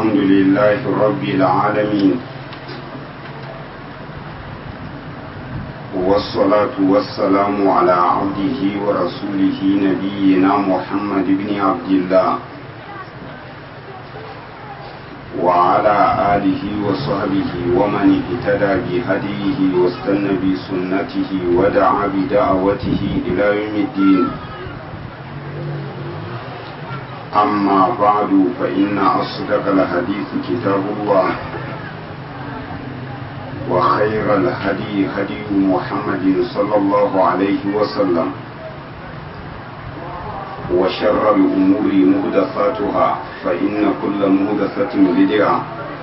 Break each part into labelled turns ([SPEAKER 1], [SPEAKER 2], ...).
[SPEAKER 1] الحمد لله رب العالمين والصلاة والسلام على عبده ورسوله نبينا محمد بن عبد الله وعلى آله وصحبه ومن اهتدى بهديه واستنى بسنته ودعا بدعوته إلى يوم الدين أما بعد فإن أصدق الحديث كتاب الله وخير الهدي هدي محمد صلى الله عليه وسلم وشر الأمور مهدفاتها فإن كل مهدفة بدعة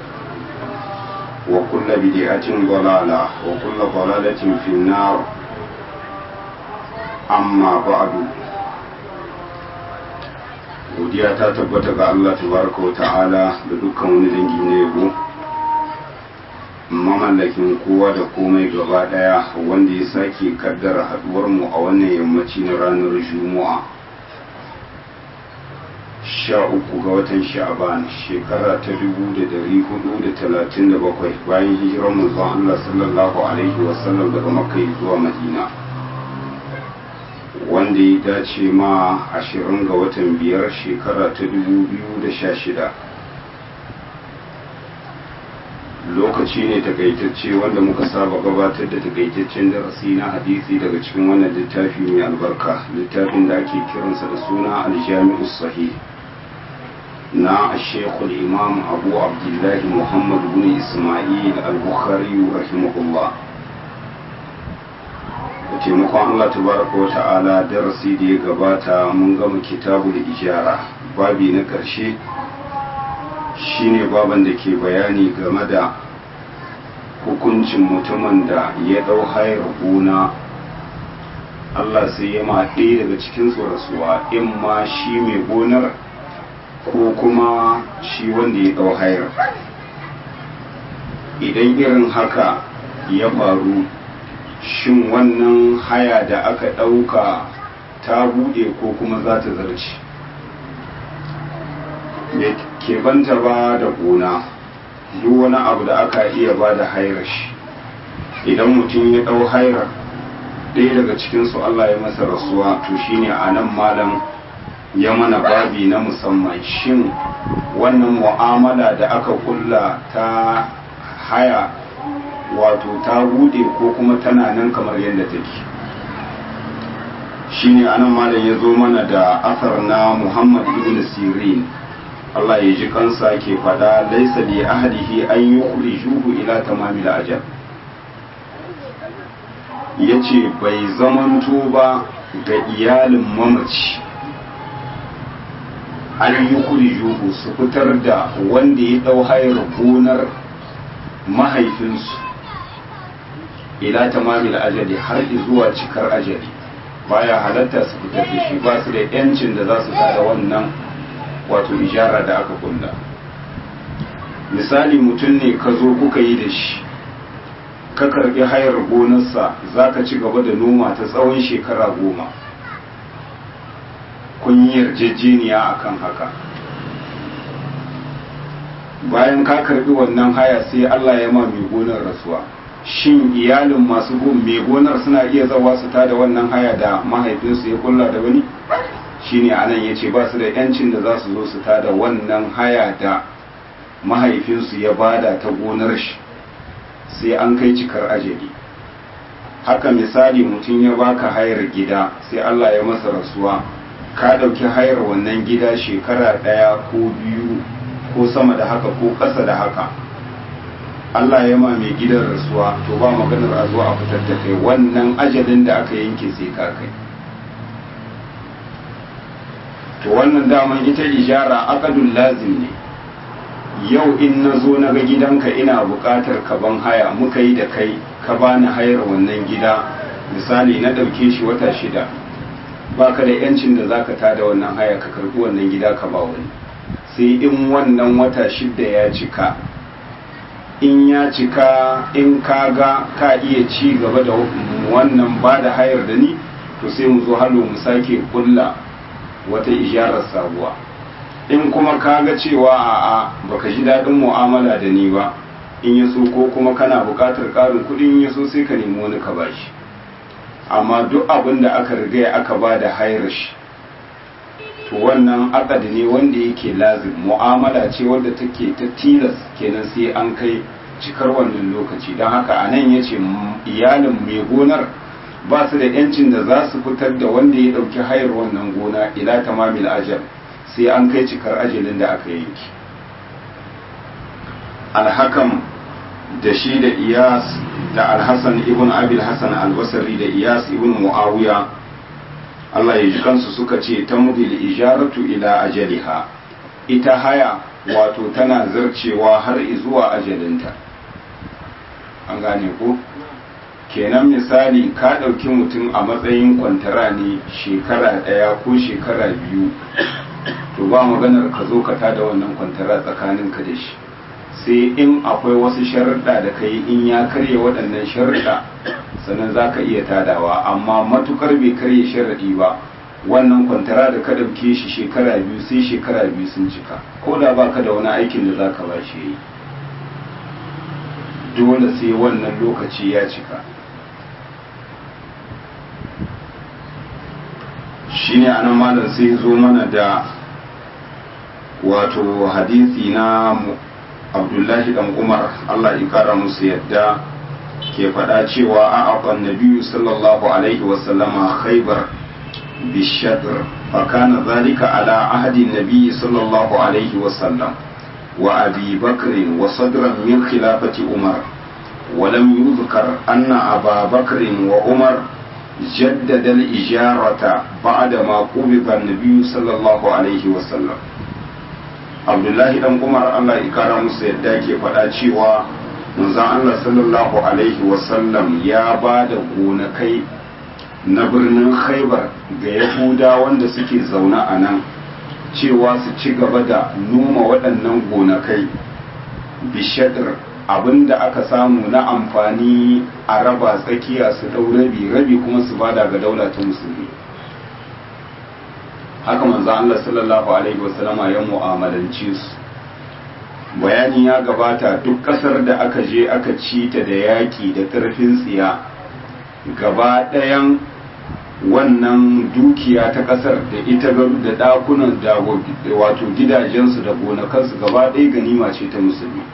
[SPEAKER 1] وكل بدعة ضلالة وكل ضلالة في النار أما بعد godiya ta tabbata ga Allah tabaraka wa ta'ala da dukkan wani dangi na yabo mamallakin kowa da komai gaba daya wanda ya sake kaddara haduwar mu a wannan yammaci na ranar juma'a sha uku ga watan sha'ban shekara ta dubu da dari hudu da talatin da bakwai bayan hijirar manzon Allah sallallahu alaihi wasallam daga makka zuwa madina wanda ya dace ma ashirin ga watan biyar shekara ta dubu biyu da sha shida lokaci ne takaitacce wanda muka saba gabatar da takaitaccen darasi na hadisi daga cikin wannan littafi mai albarka littafin da ake kiransa da suna aljami'u sahih na shekul imam abu abdullahi muhammad bin ismail al-bukhari rahimahullah da taimakon Allah tabaraka wa ta'ala darasi da ya gabata mun gama kitabu da ijara babi na ƙarshe shine baban da ke bayani game da hukuncin mutumin da ya ɗau hayar gona Allah sai ya ma ɗaya daga cikin rasuwa in ma shi mai gonar ko kuma shi wanda ya ɗau hayar idan irin haka ya faru shin wannan haya da aka ɗauka ta buɗe ko kuma za ta zarce bai keɓanta ba da gona duk wani abu da aka iya ba da hayar shi idan mutum ya ɗau hayar ɗaya daga cikinsu Allah ya masa rasuwa to shine a nan malam ya mana babi na musamman shin wannan mu'amala da aka kulla ta haya wato ta bude ko kuma tana nan kamar yadda take shine anan malam ya zo mana da asar na Muhammad ibn Sirin Allah ya ji kansa ke fada laisa li ahadihi an yukhrijuhu ila tamamil ajal yace bai zamanto ba ga iyalin mamaci an yukhrijuhu su fitar da wanda ya dau hayar gonar mahaifinsu ila tamamil ajali har zuwa cikar ajali baya halatta su fitar da shi ba su da yancin da za su tada wannan wato ijara da aka kulla misali mutum ne ka zo kuka yi da shi ka karbi hayar gonarsa za ka ci gaba da noma ta tsawon shekara goma kun yi yarjejeniya akan haka bayan ka karbi wannan haya sai Allah ya ma mai gonar rasuwa shin iyalin masu gun mai gonar suna iya zawa su tada wannan haya da mahaifinsu ya kulla da wani shine anan yace ba su da yancin da za su zo su tada wannan haya da mahaifinsu ya bada ta gonar shi sai an kai cikar ajali haka misali mutum ya baka hayar gida sai Allah ya masa rasuwa ka ɗauki hayar wannan gida shekara ɗaya ko biyu ko sama da haka ko ƙasa da haka Allah ya ma mai gidan rasuwa to ba maganar a zuwa a fitar da kai wannan ajalin da aka yanke sai ka kai to wannan daman ita ijara akadun lazim ne yau in na zo na ga gidanka ina buƙatar ka ban haya muka yi da kai ka bani hayar wannan gida misali na ɗauke shi wata shida ba ka da yancin da za ka tada wannan haya ka karɓi wannan gida ka ba wani sai in wannan wata shida ya cika in ya cika in ka ga ka iya ci gaba da wannan ba da hayar da ni to sai mu zo halo mu sake kulla wata ijarar sabuwa in kuma ka ga cewa a'a baka ji daɗin mu'amala da ni ba in ya so ko kuma kana buƙatar ƙarin kuɗi in ya so sai ka nemi wani ka bashi amma duk abin da aka riga aka ba da hayar shi to wannan akadi ne wanda yake lazim mu'amala ce wadda take ta tilas kenan sai an kai cikar wannan lokaci don haka a nan ya ce iyalin mai gonar ba su da yancin da za su fitar da wanda ya ɗauki hayar wannan gona ila tamamil ajal sai an kai cikar ajalin da aka yanki alhakam da shi da iyas da alhassan ibn abil hassan albasari da iyas ibn muawiya Allah ya ji kansu suka ce ta mudil ijaratu ila ajaliha ita haya wato tana zarcewa har zuwa ajalinta an gane ko kenan misali ka ɗauki mutum a matsayin kwantara ne shekara ɗaya ko shekara biyu to ba maganar ka zo ka tada wannan kwantara tsakaninka da shi sai in akwai wasu sharuɗa da ka yi in ya karya waɗannan sharuɗa sannan za ka iya tadawa amma matukar bai karya sharaɗi ba wannan kwantara da ka ɗauke shi shekara biyu sai shekara biyu sun cika ko da ba ka da wani aikin da za ka ba shi yi dole sai wannan lokaci ya cika shi ne anan malam sai zo mana da wato hadisi na abdullahi dan umar allah ya kara musu yadda ke faɗa cewa a aƙon nabiyu sallallahu alaihi wasallama khaibar bishadr fakana zalika ala ahadin nabiyu sallallahu alaihi wasallam wa abi bakrin wa sadran min khilafati umar ولم يذكر أن أبا بكر وعمر جدد الإجارة بعدما قبض النبي صلى الله عليه وسلم abdullahi dan umar allah ikara musu yadda ke faɗa cewa manzon allah sallallahu alaihi wasallam ya ba da gonakai na birnin khaibar ga yahuda wanda suke zaune a nan cewa su ci gaba da noma waɗannan gonakai bishadar abinda aka samu na amfani a raba tsakiya su ɗau rabi rabi kuma su bada ga daula ta musulmi haka manzo Allah sallallahu alaihi wasallama ya mu'amalance su bayani ya gabata duk kasar da aka je aka ci ta da yaki da ƙarfin tsiya gaba ɗayan wannan dukiya ta kasar da ita da ɗakunan da wato gidajensu da gonakansu gaba ɗaya ganima ce ta musulmi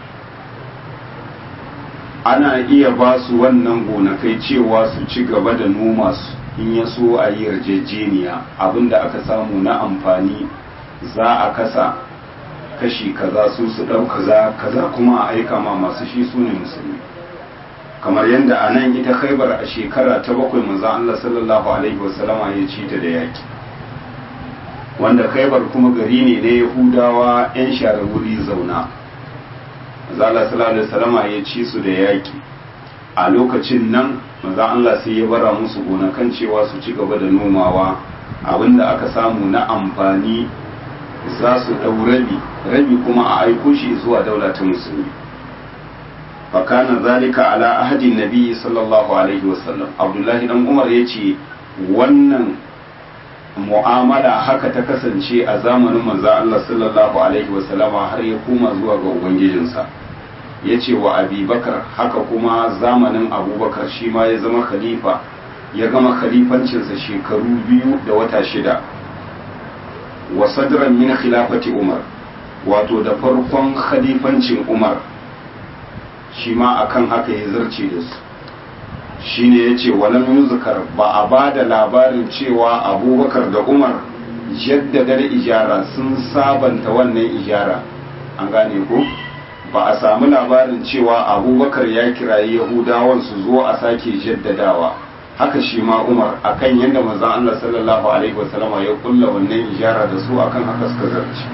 [SPEAKER 1] ana iya ba su wannan gonakai cewa su ci gaba da noma su in ya so a yi yarjejeniya abinda aka samu na amfani za a kasa kashi kaza su su ɗau kaza kaza kuma a aika ma masu shi su ne musulmi kamar yadda a nan ita khaibar a shekara ta bakwai manzo Allah sallallahu alaihi wasallama ya ci ta da yaki wanda khaibar kuma gari ne na yahudawa yan share wuri zauna manzo Allah sallallahu alaihi wasallama ya ci su da yaki a lokacin nan manzo Allah sai ya bara musu gonakan cewa su ci gaba da nomawa abinda aka samu na amfani za su ɗau rabi rabi kuma a aiko shi zuwa daula ta musulmi fakana zalika ala ahadin nabi sallallahu alaihi wasallam abdullahi dan umar ya ce wannan mu'amala haka ta kasance a zamanin manzo Allah sallallahu alaihi wasallama har ya koma zuwa ga ubangijinsa ya ce wa abubakar haka kuma zamanin abubakar shi ma ya zama khalifa ya gama khalifancinsa shekaru biyu da wata shida wa sadran min khilafati umar wato da farkon khalifancin umar shi ma akan haka ya zarce da su shine ya ce walam yuzkar ba a ba da labarin cewa abubakar da umar jaddadar ijara sun sabanta wannan ijara an gane ko ba a samu labarin cewa abubakar ya kirayi yahudawan su zo a sake jaddadawa haka shi ma umar akan yadda manzon Allah sallallahu alaihi wasallama ya kulla wannan ijara da su akan haka suka zarce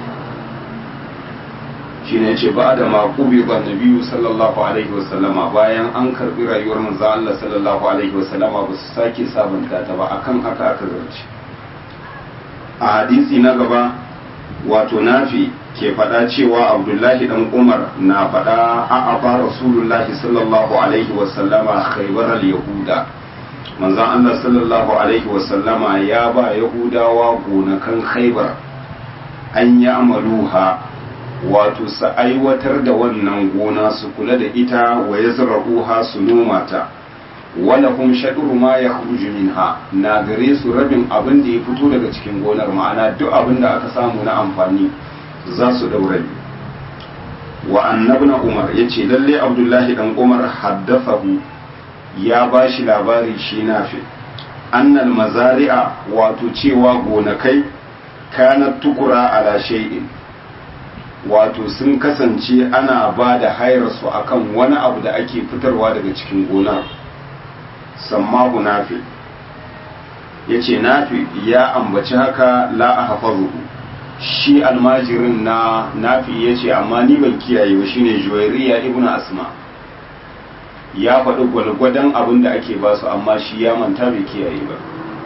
[SPEAKER 1] shi ne ce ba da maƙubi ba nabiyu sallallahu alaihi wasallama bayan an karbi rayuwar manzon Allah sallallahu alaihi wasallama ba su sake sabunta ta ba akan haka aka zarce a hadisi na gaba wato nafi ke faɗa cewa abdullahi dan umar na faɗa a aba rasulullahi sallallahu alaihi wasallama khaybar al-yahuda manzon Allah sallallahu alaihi wasallama ya ba yahudawa gonakan khaybar an yi amaluha wato su aiwatar da wannan gona su kula da ita wa ya zura'uha su noma ta walahum shaɗuru ma ya minha na gare su rabin abin da ya fito daga cikin gonar ma'ana duk abin da aka samu na amfani za su daura wa annabna umar ya ce lalle abdullahi dan umar haddafahu ya ba shi labari shi nafi annal mazari'a wato cewa gonakai kanat tukura ala shay'in wato sun kasance ana ba da hayarsu akan wani abu da ake fitarwa daga cikin gonar sammahu nafi ya ce nafi ya ambaci haka la a hafazuhu shi almajirin na nafi ya ce amma ni ban kiyaye ba shine juwairiya ibn asma ya faɗi gwalgwadon abin da ake ba su amma shi ya manta bai kiyaye ba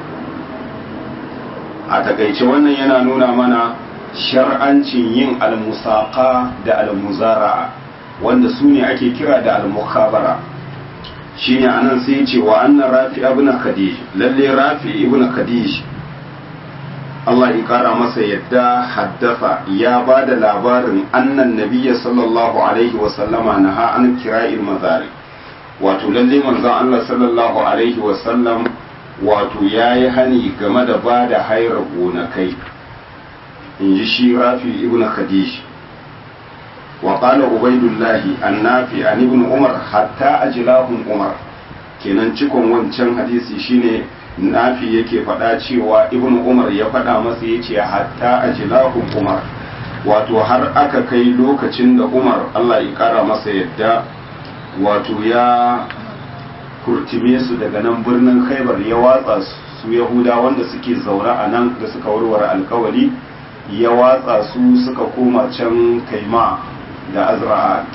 [SPEAKER 1] a takaice wannan yana nuna mana shar'ancin yin almusaka da almuzara'a wanda su ne ake kira da almukhabara shine anan sai ce wa annan rafi ibn khadij lalle rafi ibn khadij Allah ya kara masa yadda haddafa ya ba da labarin annan nabiyya sallallahu alaihi wa sallama naha an kira'il mazari wato lalle manzon Allah sallallahu alaihi wa sallam wato yayi hani game da ba da hayar gonakai in ji shi rafi ibn khadij wa qala ubaidullahi annafi an ibn umar hatta ajlahum umar kenan cikon wancan hadisi shine nafi yake faɗa cewa ibn umar ya faɗa masa yace hatta ajlahum umar wato har aka kai lokacin da umar Allah ya kara masa yadda wato ya kurtime su daga nan birnin khaibar ya watsa su yahuda wanda suke zaune a nan da suka warware alkawari ya watsa su suka koma can kaima da azra'at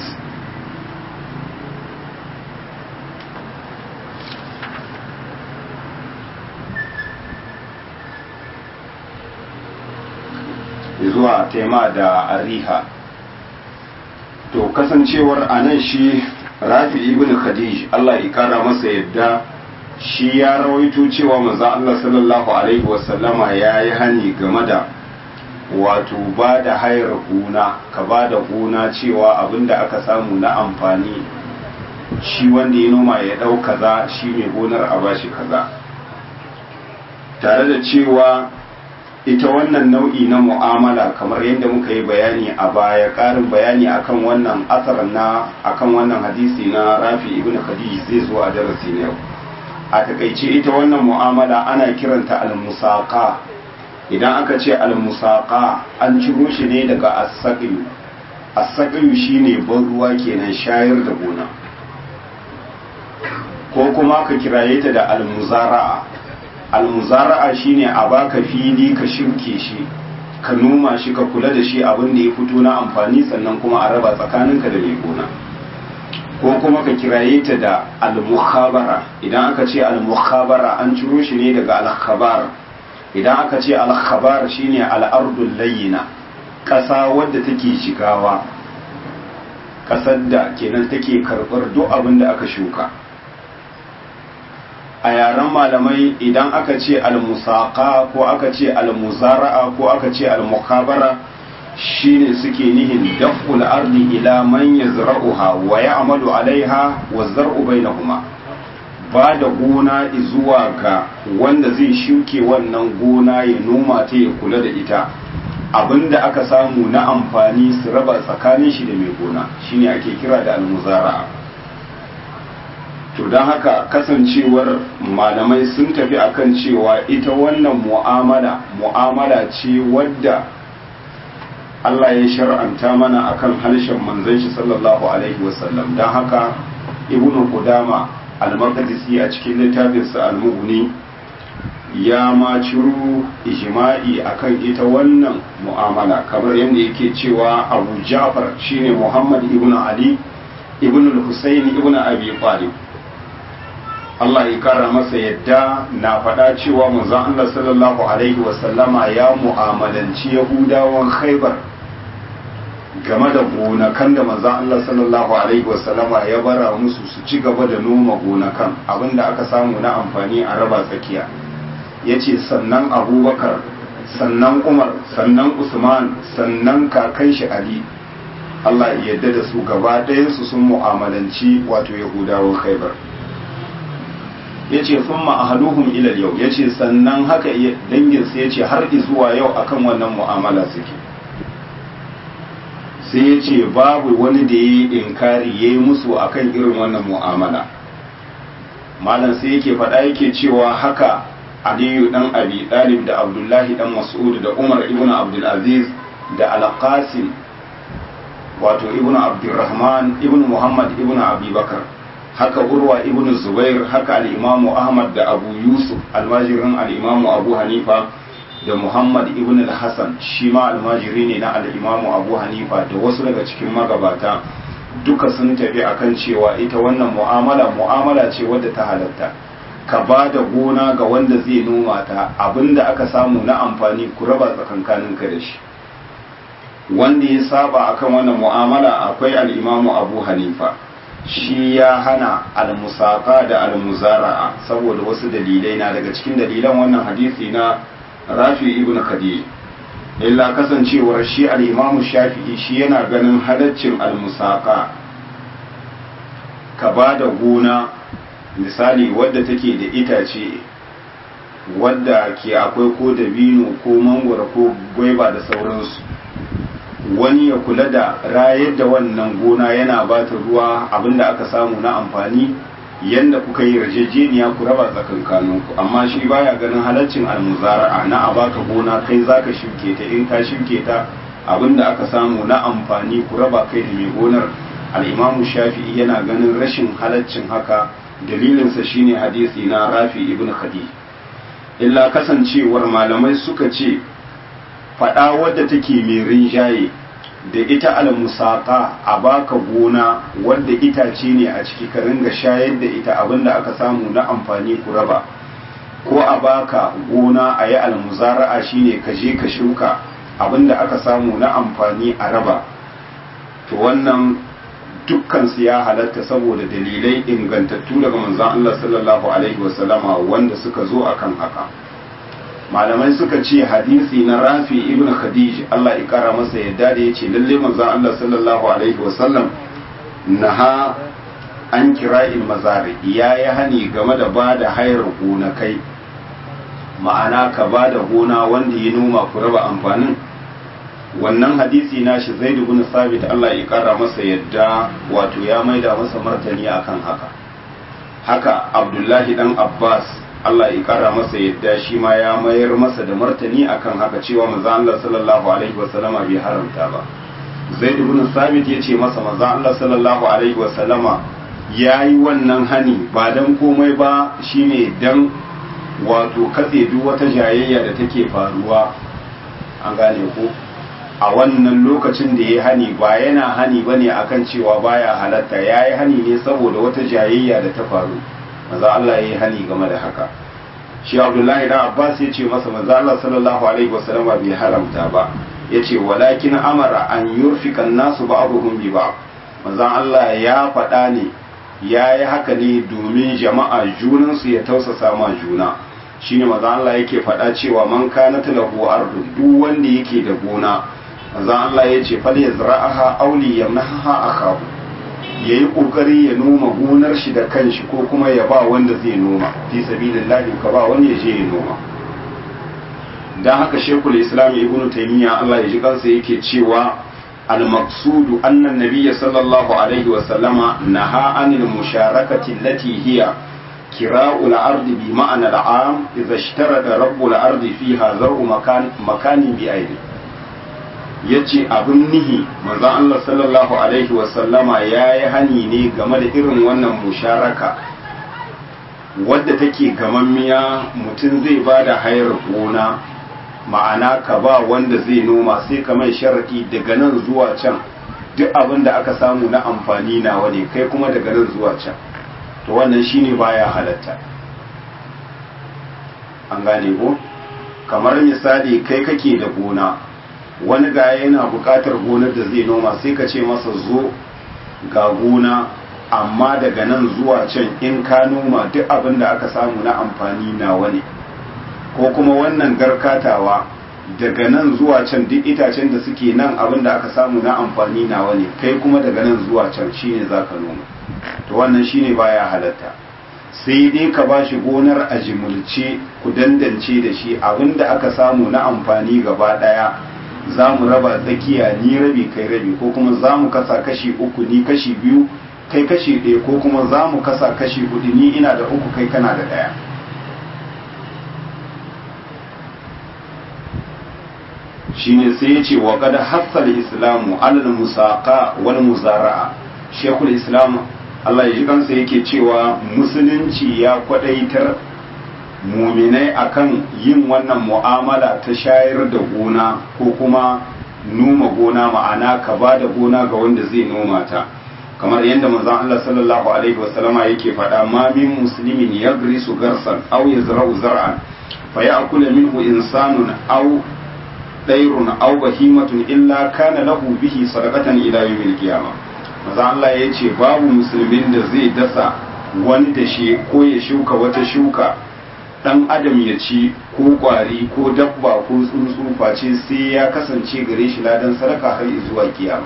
[SPEAKER 1] zuwa taima da ariha to kasancewar a nan shi rafi ibn khadij Allah ya kara masa yadda shi ya rawaito cewa manzo Allah sallallahu alaihi wasallama ya yi hani game da wato ba da hayar gona ka ba da gona cewa abinda aka samu na amfani shi wanda ya noma ya ɗau kaza shi mai gonar a bashi kaza tare da cewa ita wannan nau'i na mu'amala kamar yadda muka yi bayani a baya ƙarin bayani akan wannan asar na akan wannan hadisi na rafi ibn khadij zai zo a darasi na yau a takaice ita wannan mu'amala ana kiranta al-musaqa idan aka ce al-musaqa an ciro shi ne daga as-saqiyu as-saqiyu shine ban ruwa kenan shayar da gona ko kuma ka kiraye ta da al-muzara'a al-muzara'a shine a baka fili ka shirke shi ka noma shi ka kula da shi abin da ya fito na amfani sannan kuma a raba tsakaninka da mai gona ko kuma ka kiraye ta da al-mukhabara idan aka ce al-mukhabara an ciro shi ne daga al-khabar idan aka ce al-khabar shine al-ardul layyina ƙasa wadda take shigawa ƙasar da kenan take karɓar duk abin da aka shuka a yaren malamai idan aka ce al-musaqa ko aka ce al-muzara'a ko aka ce al-mukhabara shine suke nihin daf'ul ardi ila man yazra'uha wa ya'malu 'alaiha wa zar'u bainahuma ba da gona zuwa ga wanda zai shuke wannan gona ya noma ta ya kula da ita abinda aka samu na amfani su raba tsakanin shi da mai gona shine ake kira da al-muzara'a to don haka kasancewar malamai sun tafi akan cewa ita wannan mu'amala mu'amala ce wadda Allah ya shar'anta mana akan harshen manzon shi sallallahu alaihi wasallam don haka ibnu qudama al-maqdisi a cikin littafinsa al-mughni ya ma ciro ijma'i akan ita wannan mu'amala kamar yadda yake cewa Abu Ja'far shine Muhammad ibn Ali ibn al-Husayn ibn Abi Talib Allah ya kara masa yadda na faɗa cewa manzon Allah sallallahu alaihi wasallama ya mu'amalanci Yahudawan Khaibar game da gonakan da manzon Allah sallallahu alaihi wasallama ya bara musu su ci gaba da noma gonakan abinda aka samu na amfani a raba tsakiya yace sannan Abubakar sannan umar sannan usman sannan kakan shi ali Allah ya yarda da su gaba ɗayansu sun mu'amalanci wato yahudawan khaibar ya ce sun ma'ahaluhun ilal yau ya ce sannan haka danginsa ya ce har zuwa yau akan wannan mu'amala suke sai ya ce babu wani da ya yi inkari ya yi musu akan irin wannan mu'amala malam sai yake faɗa yake cewa haka aliyu dan abi ɗalib da abdullahi dan mas'ud da umar ibn abdulaziz da alqasim wato ibn abdurrahman ibn muhammad ibn abubakar haka urwa ibn zubair haka al'imamu ahmad da abu yusuf almajirin al'imamu abu hanifa da muhammad ibn al-hassan shi ma almajiri ne na al'imamu abu hanifa da wasu daga cikin magabata duka sun tafi akan cewa ita wannan mu'amala mu'amala ce wadda ta halatta ka ba da gona ga wanda zai noma ta abinda aka samu na amfani ku raba tsakankaninka da shi wanda ya saba akan wannan mu'amala akwai al'imamu abu hanifa shi ya hana almusaka da almuzara'a saboda wasu dalilai na daga cikin dalilan wannan hadisi na rafi ibn khadij illa kasancewar shi al'imamu shafi'i shi yana ganin halaccin almusaka ka ba da gona misali wadda take da itace wadda ke akwai ko dabino ko mangwara ko gwaiba da sauransu wani ya kula da rayar da wannan gona yana ba ta ruwa abinda aka samu na amfani yadda kuka yi yarjejeniya ku raba tsakankaninku amma shi baya ganin halaccin almuzara'a na a baka gona kai zaka shuke ta in ka shuke ta abinda aka samu na amfani ku raba kai da mai gonar al'imamu shafi'i yana ganin rashin halaccin haka dalilinsa shine hadisi na rafi ibn khadi illa kasancewar malamai suka ce faɗa wadda take mai rinjaye da ita almusaka a baka gona wadda itace ne a ciki ka ringa shayar da ita abinda aka samu na amfani ku raba ko a baka gona a yi almuzara'a shine ka je ka shuka abinda aka samu na amfani a raba to wannan dukkan su ya halatta saboda dalilai ingantattu daga manzon Allah sallallahu alaihi wasallama wanda suka zo akan haka malamai suka ce hadisi na rafi ibn khadij Allah ya kara masa yadda da yace lalle manzon Allah sallallahu alaihi wasallam naha an kira'il mazari ya yi hani game da ba da hayar gonakai ma'ana ka ba da gona wanda ya noma ku raba amfanin wannan hadisi na shi zai bin sabit Allah ya kara masa yadda wato ya maida masa martani akan haka haka abdullahi dan abbas Allah ya kara masa yadda shi ma ya mayar masa da martani akan haka cewa manzo Allah sallallahu alaihi wasallama bai haramta ba zaid ibn sabit ya ce masa manzo Allah sallallahu alaihi wasallama yayi wannan hani ba dan komai ba shine dan wato katse duk wata jayayya da take faruwa an gane ko a wannan lokacin da ya hani ba yana hani bane akan cewa baya halatta yayi hani ne saboda wata jayayya da ta faru maza Allah yayi hani game da haka shi Abdullahi dan Abbas ya ce masa maza Allah sallallahu alaihi wasallam bai haramta ba yace walakin amara an yurfika nasu ba'dhum bi ba'd maza Allah ya faɗa ne yayi haka ne domin jama'a junansu ya tausasa ma juna shine maza Allah yake faɗa cewa man kana lahu ardu duk wanda yake da gona maza Allah ya ce fal yazra'aha aw li yamnaha akahu yayi kokari ya noma gonar shi da kanshi ko kuma ya ba wanda zai noma fi sabilillahi ka ba wani ya je ya noma dan haka shekul islam ibnu taymiya Allah ya ji kansa yake cewa al-maqsudu anna an-nabiy sallallahu alaihi wa sallama naha anil musharakati allati hiya كراء الأرض بمعنى العام إذا اشترط رب الأرض فيها زرع مكان مكان بأيدي yace abin nihi manzon Allah sallallahu alaihi wasallama ya yi hani ne game da irin wannan musharaka wadda take gamammiya mutum zai ba da hayar gona ma'ana ka ba wanda zai noma sai ka mai sharaɗi daga nan zuwa can duk abin da aka samu na amfani nawa ne kai kuma daga nan zuwa can to wannan shine baya halatta an gane ko kamar misali kai kake da gona wani ga yana bukatar gonar da zai noma sai ka ce masa zo ga gona amma daga nan zuwa can in ka noma duk abin da aka samu na amfani nawa ne ko kuma wannan garkatawa daga nan zuwa can duk itacen da suke nan abin da aka samu na amfani nawa ne kai kuma daga nan zuwa can shine za ka noma to wannan shine baya halatta sai dai ka ba shi gonar a jimulce ku dandance da shi abin da aka samu na amfani gaba daya za mu raba tsakiya ni rabi kai rabi ko kuma za mu kasa kashi uku ni kashi biyu kai kashi ɗaya ko kuma za mu kasa kashi hudu ni ina da uku kai kana da ɗaya shine sai ya ce wa kada hassal islamu alal musaqa wal muzara'a shekul islam Allah ya ji kansa yake cewa musulunci ya kwadaitar muminai akan yin wannan mu'amala ta shayar da gona ko kuma noma gona ma'ana ka ba da gona ga wanda zai noma ta kamar yadda manzon Allah sallallahu alaihi wasallama yake faɗa ma min muslimin yagrisu garsan aw yazra'u zar'an fa ya'kulu minhu insanun aw dairun aw bahimatun illa kana lahu bihi sadaqatan ila yawmil qiyamah manzon Allah yace babu musulmin da zai dasa wani da shi ko ya shuka wata shuka dan adam ya ci ko kwari ko dabba ko tsuntsu face sai ya kasance gare shi ladan sadaka har zuwa kiyama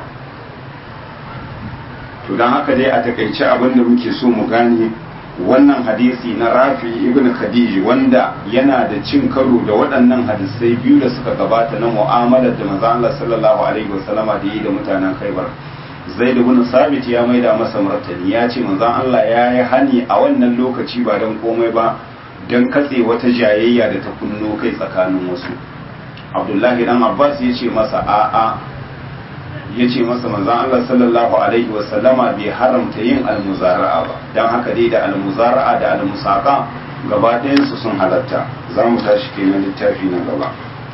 [SPEAKER 1] to don haka dai a takaice abin da muke so mu gane wannan hadisi na rafi ibn khadiji wanda yana da cin karo da waɗannan hadisai biyu da suka gabata na mu'amalar da manzo Allah sallallahu alaihi wasallama da yi da mutanen Khaibar Zaid ibn Sabit ya maida masa martani ya ce manzo Allah ya yi hani a wannan lokaci ba dan komai ba dan katse wata jayayya da ta kunno kai tsakanin wasu Abdullahi dan Abbas ya ce masa a'a ya ce masa manzan Allah sallallahu Alaihi wasallama bai haramta yin almuzara'a ba don haka dai da almuzara'a da almusaka gaba ɗayansu sun halatta za mu tashi kenan littafi na gaba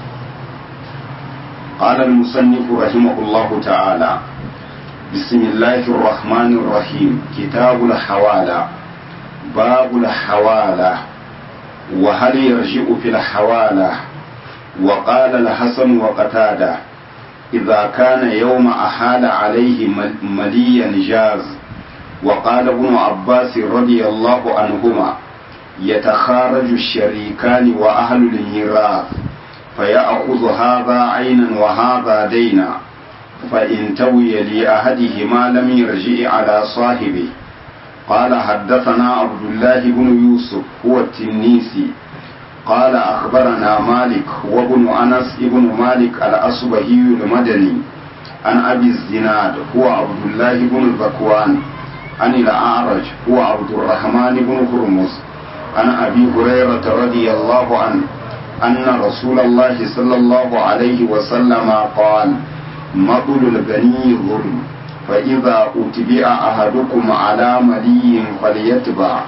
[SPEAKER 1] قال المصنف رحمه الله تعالى بسم الله الرحمن الرحيم كتاب الحوالى باب الحوالى وهل يرجع في الحوالى وقال الحسن وقتاده إذا كان يوم أحال عليه مليا جاز وقال ابن عباس رضي الله عنهما يتخارج الشريكان وأهل الميراث فيأخذ هذا عينا وهذا دينا فإن توي لأحدهما لم يرجع على صاحبه قال حدثنا عبد الله بن يوسف هو التنيسي قال أخبرنا مالك وابن أنس ابن مالك الأصبهي المدني عن أبي الزناد هو عبد الله بن ذكوان عن الأعرج هو عبد الرحمن بن هرمز عن أبي هريرة رضي الله عنه أن رسول الله صلى الله عليه وسلم قال مطل الغني ظلم فإذا أتبع أحدكم على ملي فليتبع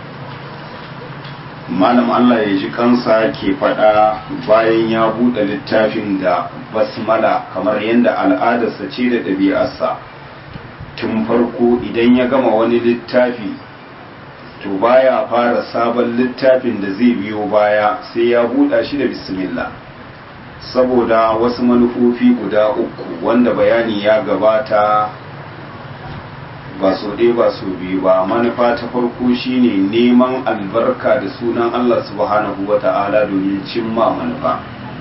[SPEAKER 1] malam Allah ya ji kansa ke faɗa bayan ya buɗe littafin da basmala kamar yadda al'adarsa ce da ɗabi'arsa tun farko idan ya gama wani littafi to baya fara sabon littafin da zai biyo baya sai ya buɗa shi da bismillah saboda wasu manufofi guda uku wanda bayani ya gabata ba so ɗaya ba so biyu ba manufa ta farko shine neman albarka da sunan Allah subhanahu wa ta'ala domin cimma manufa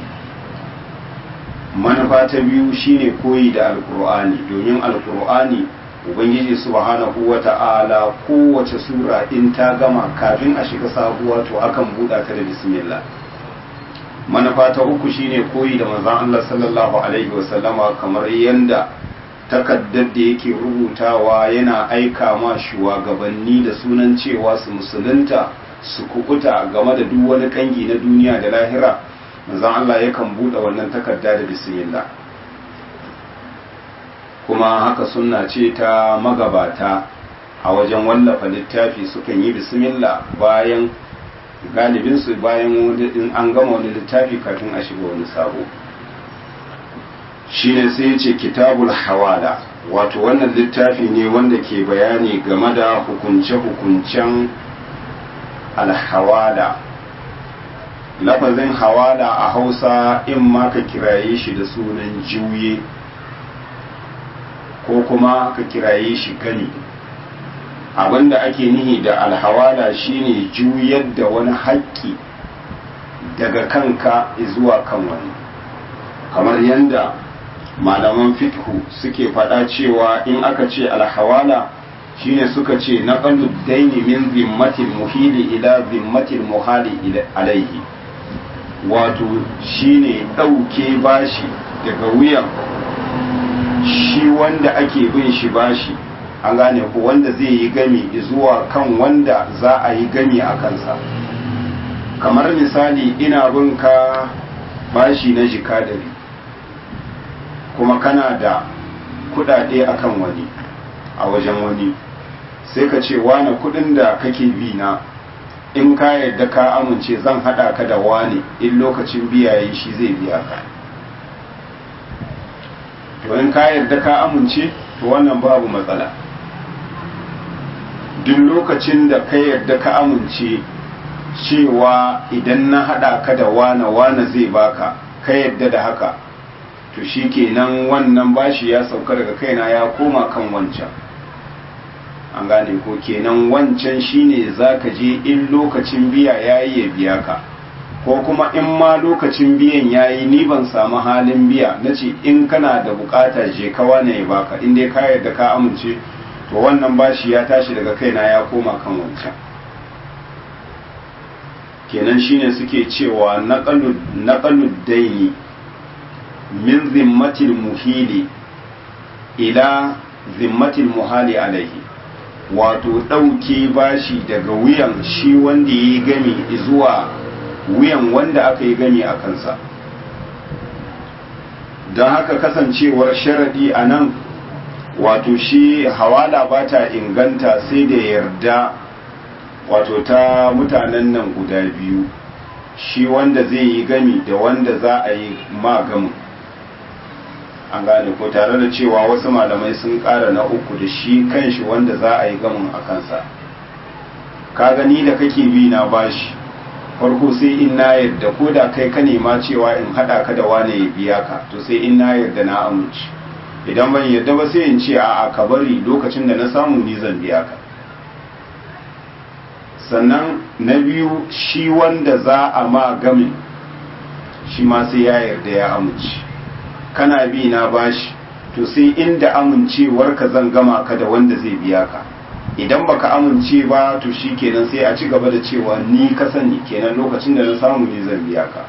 [SPEAKER 1] manufa ta biyu shine koyi da alkur'ani domin alkur'ani ubangiji subhanahu wa ta'ala kowace sura in ta gama kafin a shiga sabuwa to akan buɗa ta da bismillah manufa ta uku shine koyi da manzon Allah sallallahu alaihi wasallama kamar yanda takaddar da yake rubutawa yana aika ma shugabanni da sunan cewa su musulunta su kukuta game da duk wani kangi na duniya da lahira manzon Allah yakan buɗe wannan takarda da bismillah kuma haka sunna ce ta magabata a wajen wallafa littafi sukan yi bismillah bayan galibinsu bayan in an gama wani littafi kafin a shiga wani sabo shine sai ya ce kitabul hawala wato wannan littafi ne wanda ke bayani game da hukunce-hukuncen alhawala lafazin hawala a hausa in ma ka kiraye shi da sunan juye ko kuma ka kiraye shi gani abinda ake nihi da alhawala shine juyar da wani haƙƙi daga kanka zuwa kan wani kamar yadda malaman fikhu suke faɗa cewa in aka ce alhawala shine suka ce na daini min zimmatil muhili ila zimmatil muhali alaihi wato shine ɗauke bashi daga wuyan shi wanda ake bin shi bashi an gane ko wanda zai yi gami zuwa kan wanda za a yi gami a kansa kamar misali ina bin ka bashi na jika dari kuma kana da kudade akan wani a wajen wani sai ka ce wane kudin da kake bi na in ka yadda ka amince zan hada ka da wane in lokacin biya yi shi zai biya ka to in ka yarda ka amince to wannan babu matsala duk lokacin da ka yarda ka amince cewa idan na hada ka da wane wane zai baka ka yarda da haka to shi kenan wannan bashi ya sauka daga kaina ya koma kan wancan an gane ko kenan wancan shine zaka je in lokacin biya yayi ya biya ka ko kuma in ma lokacin biyan yayi ni ban samu halin biya na ce in kana da bukata je ka wane ya baka in dai ka yarda ka amince to wannan bashi ya tashi daga kaina ya koma kan wancan kenan shine suke cewa naqalud daini min zimmatil muhili ila zimmatil muhali alaihi wato ɗauke bashi daga wuyan shi wanda ya yi gami zuwa wuyan wanda aka yi gani a kansa don haka kasancewar sharadi a nan wato shi hawala ba ta inganta sai da yarda wato ta mutanen nan guda biyu shi wanda zai yi gami da wanda za a yi magamin an gane ko tare da cewa wasu malamai sun ƙara na uku da shi kanshi wanda za a yi gamin a kansa ka gani da kake bi na bashi farko sai in na yarda ko da kai ka nema cewa in haɗa ka da wane ya biya ka to sai in na yarda na amince idan ban yarda ba sai in ce a'a ka bari lokacin da na samu ni zan biya ka sannan na biyu shi wanda za a ma gamin shi ma sai ya yarda ya amince kana bi na bashi to sai inda amincewarka zan gama ka da wanda zai biya ka idan baka amince ba to shi kenan sai a ci gaba da cewa ni ka sani kenan lokacin da na samu ne zan biya ka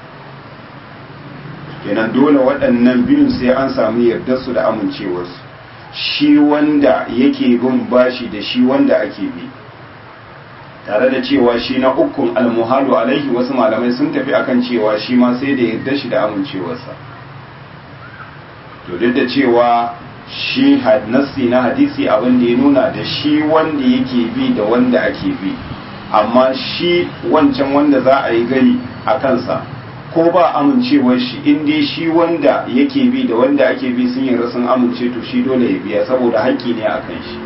[SPEAKER 1] kenan dole waɗannan biyun sai an samu yardarsu da amincewarsu shi wanda yake bin bashi da shi wanda ake bi tare da cewa shi na ukun almuhalu alaihi wasu malamai sun tafi akan cewa shi ma sai da yarda shi da amincewarsa to duk da cewa shi nassi na hadisi abin da ya nuna da shi wanda yake bi da wanda ake bi amma shi wancan wanda za a yi gani a kansa ko ba amincewar shi in dai shi wanda yake bi da wanda ake bi sun yi sun amince to shi dole ya biya saboda haƙƙi ne a kan shi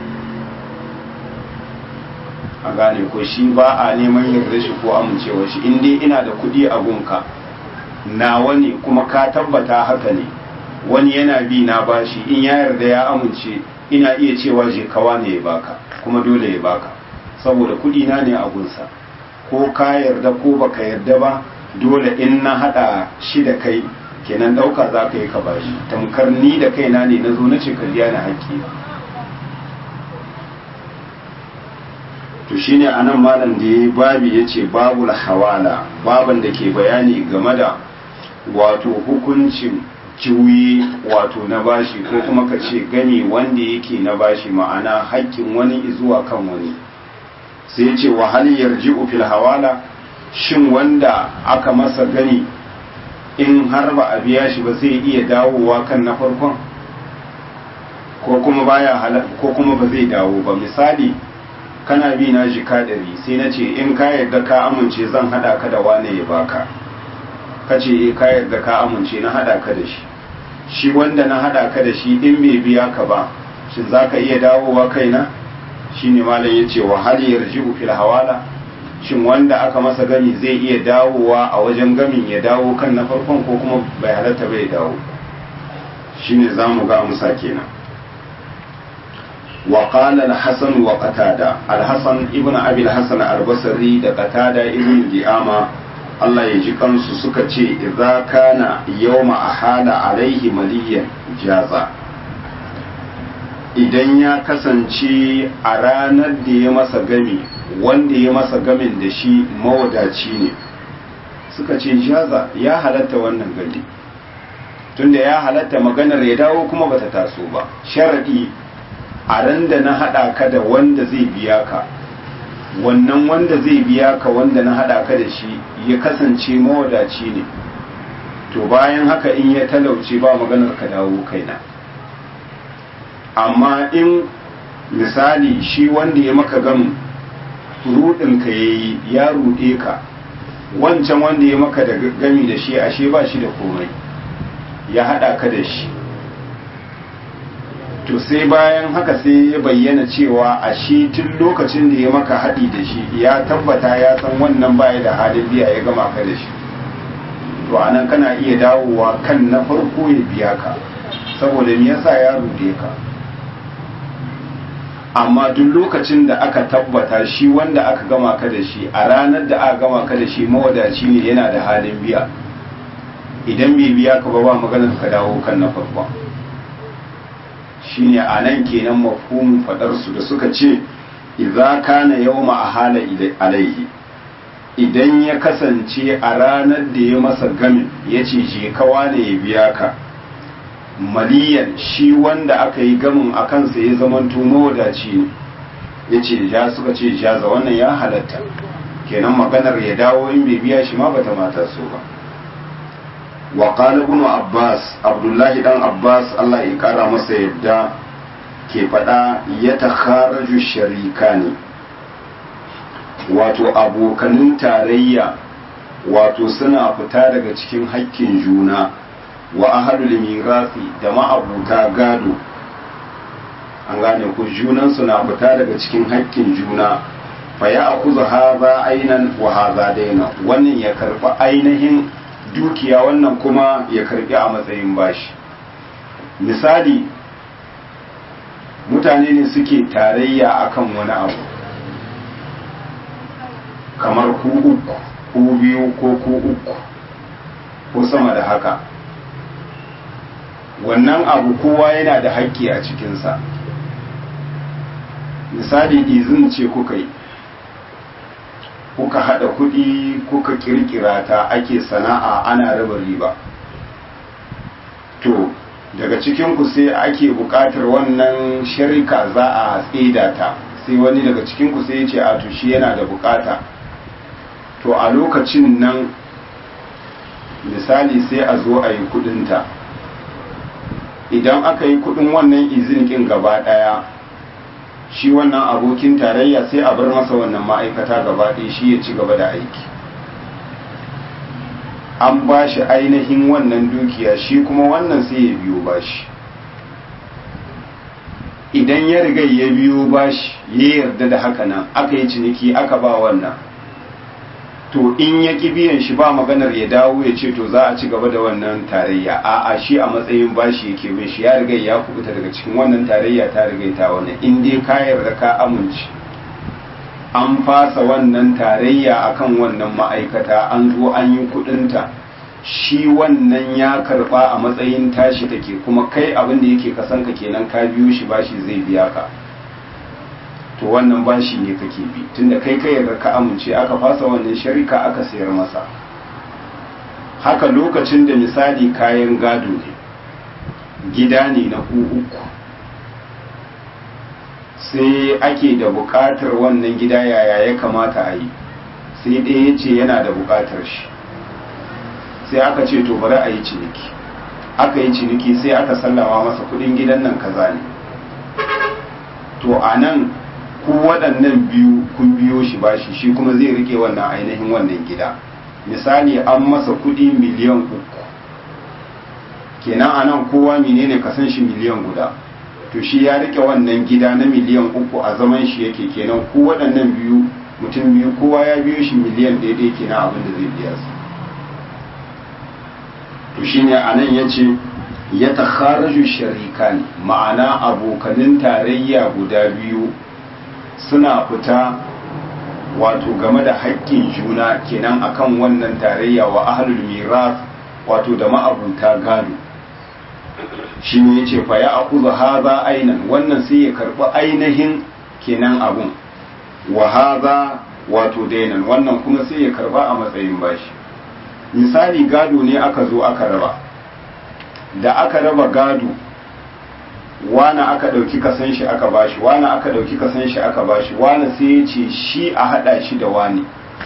[SPEAKER 1] a gane ko shi ba a neman yarda shi ko amincewar shi in dai ina da kuɗi a gunka nawa ne kuma ka tabbata haka ne wani yana bi na bashi in ya yarda ya amince ina iya cewa je kawa ne ya baka kuma dole ya baka saboda kudi na ne a gunsa ko ka yarda ko baka yarda ba dole in na hada shi da kai kenan dauka za ka yi ka bashi tamkar ni da kaina ne na zo na ce ka biya ni haƙƙi to shine anan malam da yayi babi yace babul hawala baban da ke bayani game da wato hukuncin kiwi wato na bashi ko kuma ka ce gani wanda yake na bashi ma'ana haƙƙin wani zuwa kan wani sai ce wa hal yarji'u fil hawala shin wanda aka masa gani in har ba a biya shi ba zai iya dawowa kan na farkon ko kuma baya ko kuma ba zai dawo ba misali kana bi na jika ɗari sai na ce in ka yarda ka amince zan haɗa ka da wane ya baka ka ce e ka yarda ka amince na hada ka da shi shi wanda na hada ka da shi in bai biya ka ba shin za ka iya dawowa kaina shi ne malam ya ce wa hal yarji'u fil hawala shin wanda aka masa gami zai iya dawowa a wajen gamin ya dawo kan na farkon ko kuma bai halatta bai dawo shine zamu ga amsa kenan wa qala al-hasan wa qatada al-hasan ibn abi al-hasan al-basri da qatada ibn di'ama Allah ya ji kansu suka ce idza kana yawma ahala alaihi maliyan jaza idan ya kasance a ranar da ya masa gami wanda ya masa gamin da shi mawadaci ne suka ce jaza ya halatta wannan gani tunda ya halatta maganar ya dawo kuma bata taso ba sharadi a ran da na hada ka da wanda zai biya ka wannan wanda zai biya ka wanda na hada ka da shi ya kasance mawadaci ne to bayan haka in ya talauce ba maganar ka dawo kaina amma in misali shi wanda ya maka gam rudin ka yayi ya rude ka wancan wanda ya maka da gami da shi ashe ba shi da komai ya hada ka da shi to sai bayan haka sai ya bayyana cewa a shi tun lokacin da ya maka haɗi da shi ya tabbata ya san wannan baya da halin biya ya gama ka da shi to anan kana iya dawowa kan na farko ya biya ka saboda me yasa ya rude ka amma duk lokacin da aka tabbata shi wanda aka gama ka da shi a ranar da aka gama ka da shi mawadaci ne yana da halin biya idan bai biya ka ba ba maganar ka dawo kan na farko shine a nan kenan mafhumin fadar su da suka ce idza kana yawma ahala alaihi idan ya kasance a ranar da ya masa gamin ya ce je kawa ne ya biya ka maliyan shi wanda aka yi gamin a kansa ya zamanto mawadaci ne ya ce ja suka ce jaza wannan ya halatta kenan maganar ya dawo in bai biya shi ma bata mata so ba wa qala ibn abbas abdullahi dan abbas Allah ya kara masa yadda ke fada ya takharaju sharikani wato abokanin tarayya wato suna fita daga cikin haƙƙin juna wa ahalul mirasi da ma'abuta gado an gane ku junan na fita daga cikin haƙƙin juna fa ya akuzu haza ainan wa haza daina wannan ya karɓi ainihin dukiya wannan kuma ya karɓi a matsayin bashi misali mutane ne suke tarayya akan wani abu kamar ku uku ku biyu ko ku uku ko sama da haka wannan abu kowa yana da haƙƙi a cikinsa misali izin ce kuka yi kuka haɗa kuɗi kuka ƙirƙira ta ake sana'a ana raba riba to daga cikinku sai ake buƙatar wannan sharika za a tsida ta sai wani daga cikinku sai ya ce a to shi yana da buƙata to a lokacin nan misali sai a zo a yi kuɗinta idan aka yi kudin wannan izinikin gaba daya shi wannan abokin tarayya sai a bar masa wannan ma'aikata gaba ɗaya shi ya ci gaba da aiki an ba shi ainihin wannan dukiya shi kuma wannan sai ya biyo bashi idan ya riga ya biyo bashi ya yarda da haka nan aka yi ciniki aka ba wannan to in ya ki biyan shi ba maganar ya dawo ya ce to za a ci gaba da wannan tarayya a a shi a matsayin bashi yake bin shi ya riga ya kubuta daga cikin wannan tarayya ta riga ta wannan in dai ka yarda ka amince an fasa wannan tarayya akan wannan ma'aikata an zo an yi kudinta shi wannan ya karba a matsayin tashi take kuma kai abin da yake kasanka kenan ka biyo shi bashi zai biya ka to wannan bashi ne kake bi tunda kai kai yarda ka amince aka fasa wannan sharika aka sayar masa haka lokacin da misali kayan gado ne gida ne na ku uku sai ake da buƙatar wannan gida yaya ya kamata a yi sai ɗaya ya ce yana da buƙatar shi sai aka ce to bari a yi ciniki aka yi ciniki sai aka sallama masa kuɗin gidan nan kaza ne to a nan ku waɗannan biyu kun biyo shi bashi shi kuma zai rike wannan ainihin wannan gida misali an masa kuɗi miliyan uku kenan a nan kowa menene kasan shi miliyan guda to shi ya rike wannan gida na miliyan uku a zaman shi yake kenan ku waɗannan biyu mutum biyu kowa ya biyo shi miliyan daidai kenan abin da zai biya su to shine a nan ya ce ya takharaju sharikan ma'ana abokanin tarayya guda biyu suna fita wato game da haƙƙin juna kenan akan wannan tarayya wa ahlul miras wato da ma'abuta gado shi ne yace fa ya akuzu haza ainan wannan sai ya karbi ainihin kenan abun wa haza wato dainan wannan kuma sai ya karba a matsayin bashi misali gado ne aka zo aka raba da aka raba gado wane aka ɗauki kasan shi aka bashi wane aka ɗauki kasan shi aka bashi wane sai ya ce shi a haɗa shi da wane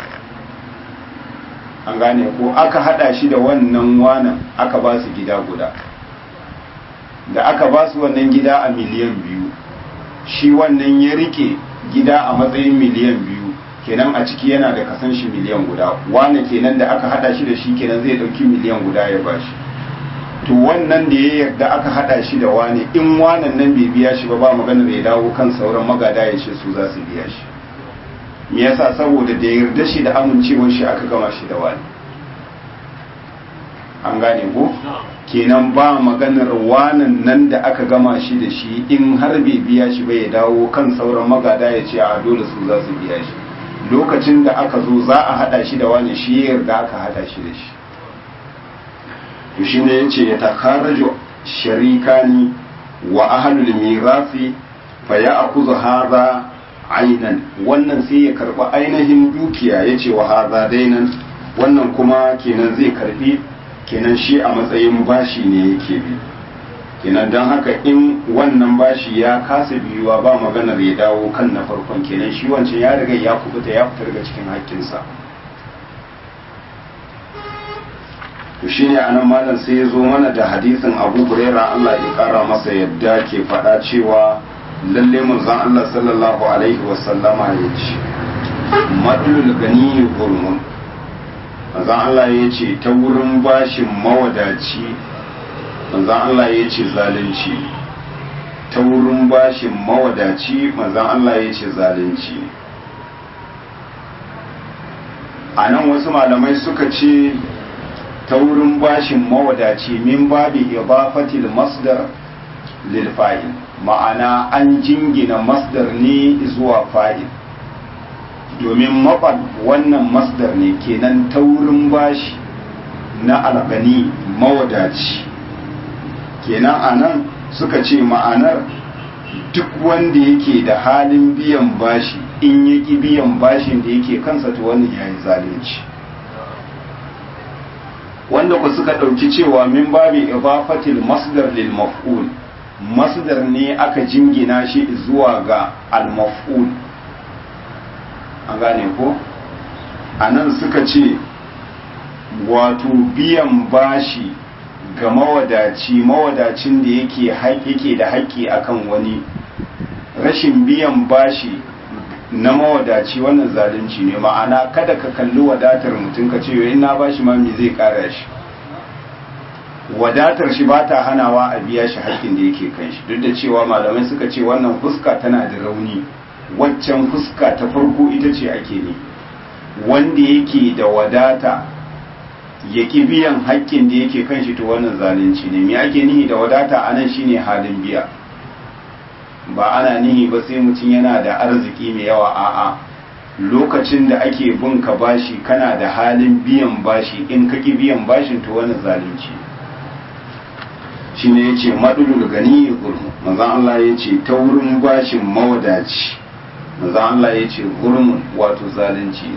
[SPEAKER 1] an gane ko aka haɗa shi da wannan wanan aka ba su gida guda da aka ba su wannan gida a miliyan biyu shi wannan ya rike gida a matsayin miliyan biyu kenan a ciki yana da kasan shi miliyan guda wane kenan da aka haɗa shi da shi kenan zai ɗauki miliyan guda ya bashi to wannan da ya yarda aka hada shi da wani in wanan nan bai biya shi ba ba magana da ya dawo kan sauran magada ya ce su za su biya shi me yasa saboda da yarda shi da amincewar shi aka gama shi da wani an gane ko kenan ba maganar wanan nan da aka gama shi da shi in har bai biya shi ba ya dawo kan sauran magada ya ce a dole su za su biya shi lokacin da aka zo za a hada shi da wani shi ya yarda aka hada shi da shi to shi ne yace ya takarraju sharikani wa ahlul mirasi fa ya'khudhu hadha ainan wannan sai ya karba ainihin dukiya yace wa hadha dainan wannan kuma kenan zai karbi kenan shi a matsayin bashi ne yake bi kenan don haka in wannan bashi ya kasa biyuwa ba maganar ya dawo kan na farkon kenan shi wancan ya riga ya kubuta ya fita daga cikin hakkinsa to shine anan malam sai ya zo mana da hadisin Abu Huraira Allah ya kara masa yadda ke faɗa cewa lalle manzon Allah sallallahu alaihi wa sallama ya ce madlul gani gurmun manzon Allah ya ce ta wurin bashin mawadaci manzon Allah ya ce zalunci ta wurin bashin mawadaci manzon Allah ya ce zalunci a nan wasu malamai suka ce ta wurin bashin mawadaci min babi idafatil masdar lil fa'il ma'ana an jingina masdar ne zuwa fa'il domin mabal wannan masdar ne kenan ta wurin bashi na algani mawadaci kenan anan suka ce ma'anar duk wanda yake da halin biyan bashi in yaki biyan bashin da yake kansa to wannan yayi zalunci wanda ku suka ɗauki cewa min babi idafatil masdar lil maf'ul masdar ne aka jingina shi zuwa ga al maf'ul an gane ko anan suka ce wato biyan bashi ga mawadaci mawadacin da yake yake da haƙƙi akan wani rashin biyan bashi na mawadaci wannan zalunci ne ma'ana kada ka kalli wadatar mutum ka ce in na bashi ma me zai kara shi wadatar shi ba ta hanawa a biya shi haƙƙin da yake kan shi duk da cewa malamai suka ce wannan fuska tana da rauni waccan fuska ta farko ita ce ake ne wanda yake da wadata ya ki biyan haƙƙin da yake kan shi to wannan zalunci ne me ake nihi da wadata anan shine halin biya ba ana nihi ba sai mutum yana da arziki mai yawa a'a lokacin da ake bin ka bashi kana da halin biyan bashi in ka ki biyan bashin to wani zalunci shine yace madulul gani gurmu manzon Allah yace ta wurin bashin mawadaci manzon Allah yace gurmun wato zalunci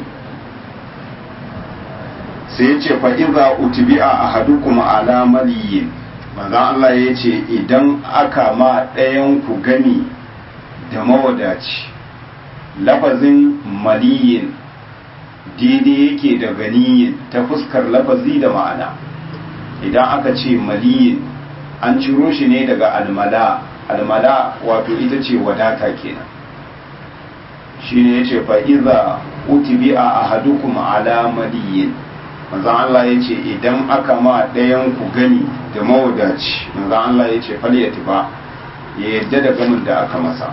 [SPEAKER 1] sai yace fa idza utbi'a ahadukum ala maliyin manzon Allah ya ce idan aka ma ɗayan ku gani da mawadaci lafazin maliyin daidai yake da ganiyin ta fuskar lafazi da ma'ana idan aka ce maliyin an ciro shi ne daga almala almala wato ita ce wadata kenan shi ne ya ce fa'iza utibi a ahadukum ala maliyin manzan Allah ya ce idan aka ma ɗayan ku gani da mawadaci manzan Allah ya ce fal ya tuba ya yadda da gamin da aka masa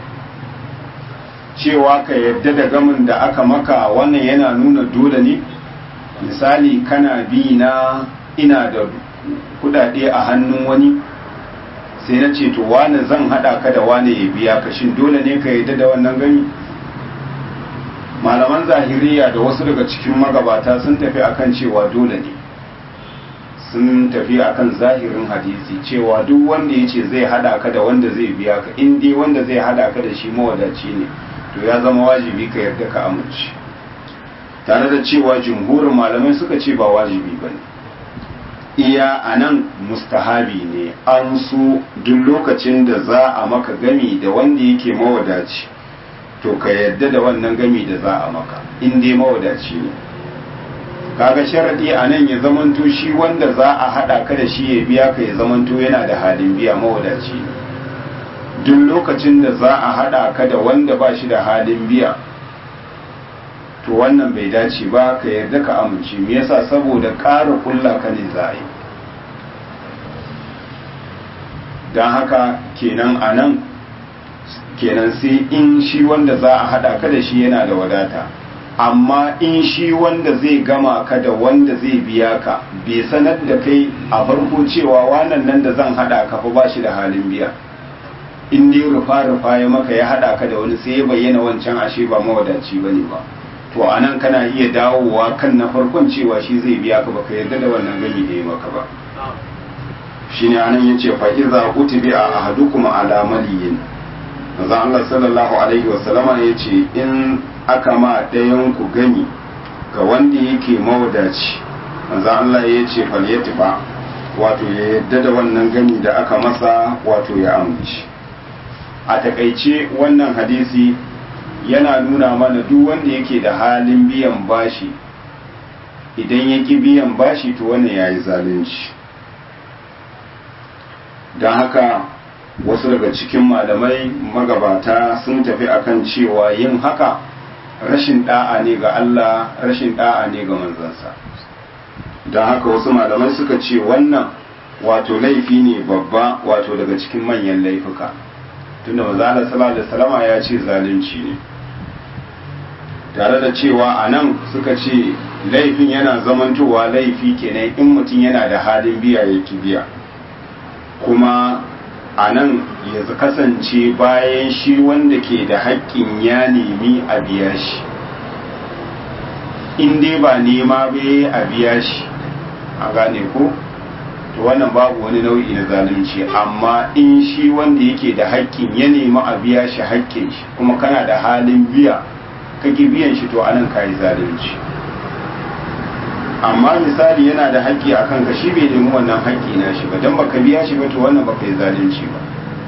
[SPEAKER 1] cewa ka yadda da gamin da aka maka wannan yana nuna dole ne misali kana bi na ina da kudade a hannun wani sai na ce to wane zan hada ka da wane ya biya ka shin dole ne ka yadda da wannan gani malaman zahiriya da wasu daga cikin magabata sun tafi akan cewa dole ne sun tafi akan zahirin hadisi cewa duk wanda ya ce zai hada ka da wanda zai biya ka in dai wanda zai hada ka da shi mawadaci ne to ya zama wajibi ka yarda ka amince tare da cewa jumhurin malamai suka ce ba wajibi ba ne iya a nan mustahabi ne an so duk lokacin da za a maka gami da wanda yake mawadaci to ka yarda da wannan gami da za a maka in dai mawadaci ne kaga sharadi a nan ya zamanto shi wanda za a hada ka da shi ya biya ka ya zamanto yana da halin biya mawadaci ne duk lokacin da za a hada ka da wanda ba shi da halin biya to wannan bai dace ba ka yarda ka amince me yasa saboda ƙara kulla ka ne za a yi don haka kenan a nan kenan sai in shi wanda za a hada ka da shi yana da wadata amma in shi wanda zai gama ka da wanda zai biya ka bai sanar da kai a farko cewa wannan nan da zan hada ka fa ba shi da halin biya in dai rufa rufa ya maka ya hada ka da wani sai ya bayyana wancan ashe ba mawadaci bane ba to anan kana iya dawowa kan na farkon cewa shi zai biya ka baka yarda da wannan gami da ya maka ba shine anan yace fa iza utibi a ahadukum ala maliyin manzo Allah sallallahu alaihi wa sallama yace in aka ma ɗayan ku gani ga wanda yake mawadaci manzo Allah yace fal yatba wato ya yarda da wannan gani da aka masa wato ya amince a takaice wannan hadisi yana nuna mana duk wanda yake da halin biyan bashi idan ya ki biyan bashi to wannan ya yi zalunci don haka wasu daga cikin malamai magabata sun tafi akan cewa yin haka rashin da'a ne ga Allah rashin da'a ne ga manzansa don haka wasu malamai suka ce wannan wato laifi ne babba wato daga cikin manyan laifuka tunda maza Allah sallallahu alaihi wasallama ya ce zalunci ne tare da cewa a nan suka ce laifin yana zamantowa laifi kenan in mutum yana da halin biya ya ki biya kuma a nan ya kasance bayan shi wanda ke da haƙƙin ya nemi a biya shi in dai ba nema bai a biya shi a gane ko to wannan babu wani nau'i na zalunci amma in shi wanda yake da haƙƙin ya nemi a biya shi haƙƙin shi kuma kana da halin biya kake biyan shi to anan ka yi zalunci amma misali yana da haƙƙi a kanka shi bai nemi wannan haƙƙi na shi ba don baka biya shi ba to wannan baka yi zalunci ba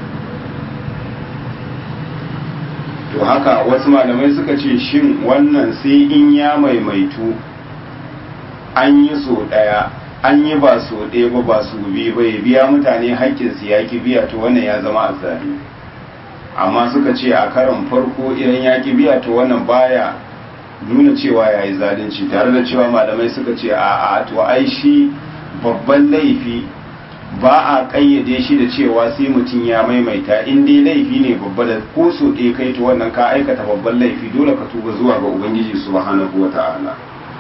[SPEAKER 1] to haka wasu malamai suka ce shin wannan sai in ya maimaitu an yi so ɗaya an yi ba so ɗaya ba ba su biyu ba ya biya mutane haƙƙinsu ya ki biya to wannan ya zama azzalimi amma suka ce a karon farko idan ya ki biya to wannan baya nuna cewa ya yi zalunci tare da cewa malamai suka ce a a to ai shi babban laifi ba a kayyade shi da cewa sai mutum ya maimaita in dai laifi ne babba da ko so ɗaya kai to wannan ka aikata babban laifi dole ka tuba zuwa ga ubangiji subhanahu wa ta'ala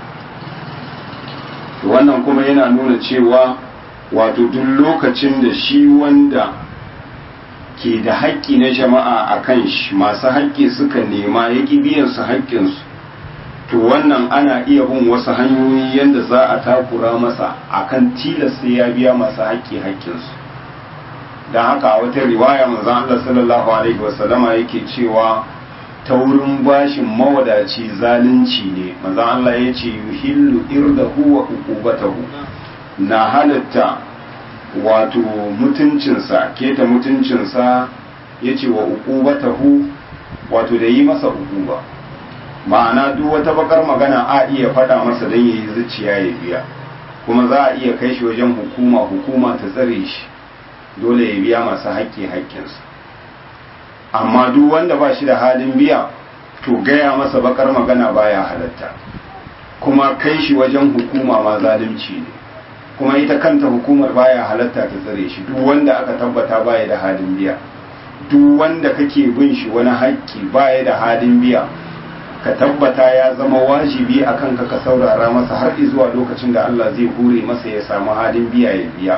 [SPEAKER 1] to wannan kuma yana nuna cewa wato duk lokacin da shi wanda ke da haƙƙi na jama'a a kan shi masu haƙƙi suka nema ya ƙi biyan su haƙƙinsu to wannan ana iya bin wasu hanyoyi yadda za a takura masa akan tilas sai ya biya masu haƙƙi haƙƙinsu don haka a wata riwaya manzon Allah sallallahu alaihi wasallama yake cewa ta wurin bashin mawadaci zalunci ne manzon Allah ya ce yuhillu irdahu wa uqubatahu na halatta wato mutuncinsa keta mutuncinsa ya ce wa uqubatahu wato da yi masa uquba ma'ana duk wata bakar magana a iya faɗa masa don yayi zuciya ya biya kuma za a iya kai shi wajen hukuma hukuma ta tsare shi dole ya biya masu haƙƙi haƙƙinsa amma duk wanda ba shi da halin biya to gaya masa bakar magana baya halatta kuma kai shi wajen hukuma ma zalunci ne kuma ita kanta hukumar baya halatta ta tsare shi duk wanda aka tabbata baya da halin biya duk wanda kake bin shi wani haƙƙi baya da halin biya ka tabbata ya zama wajibi a kanka ka saurara masa har zuwa lokacin da Allah zai hure masa ya samu halin biya ya biya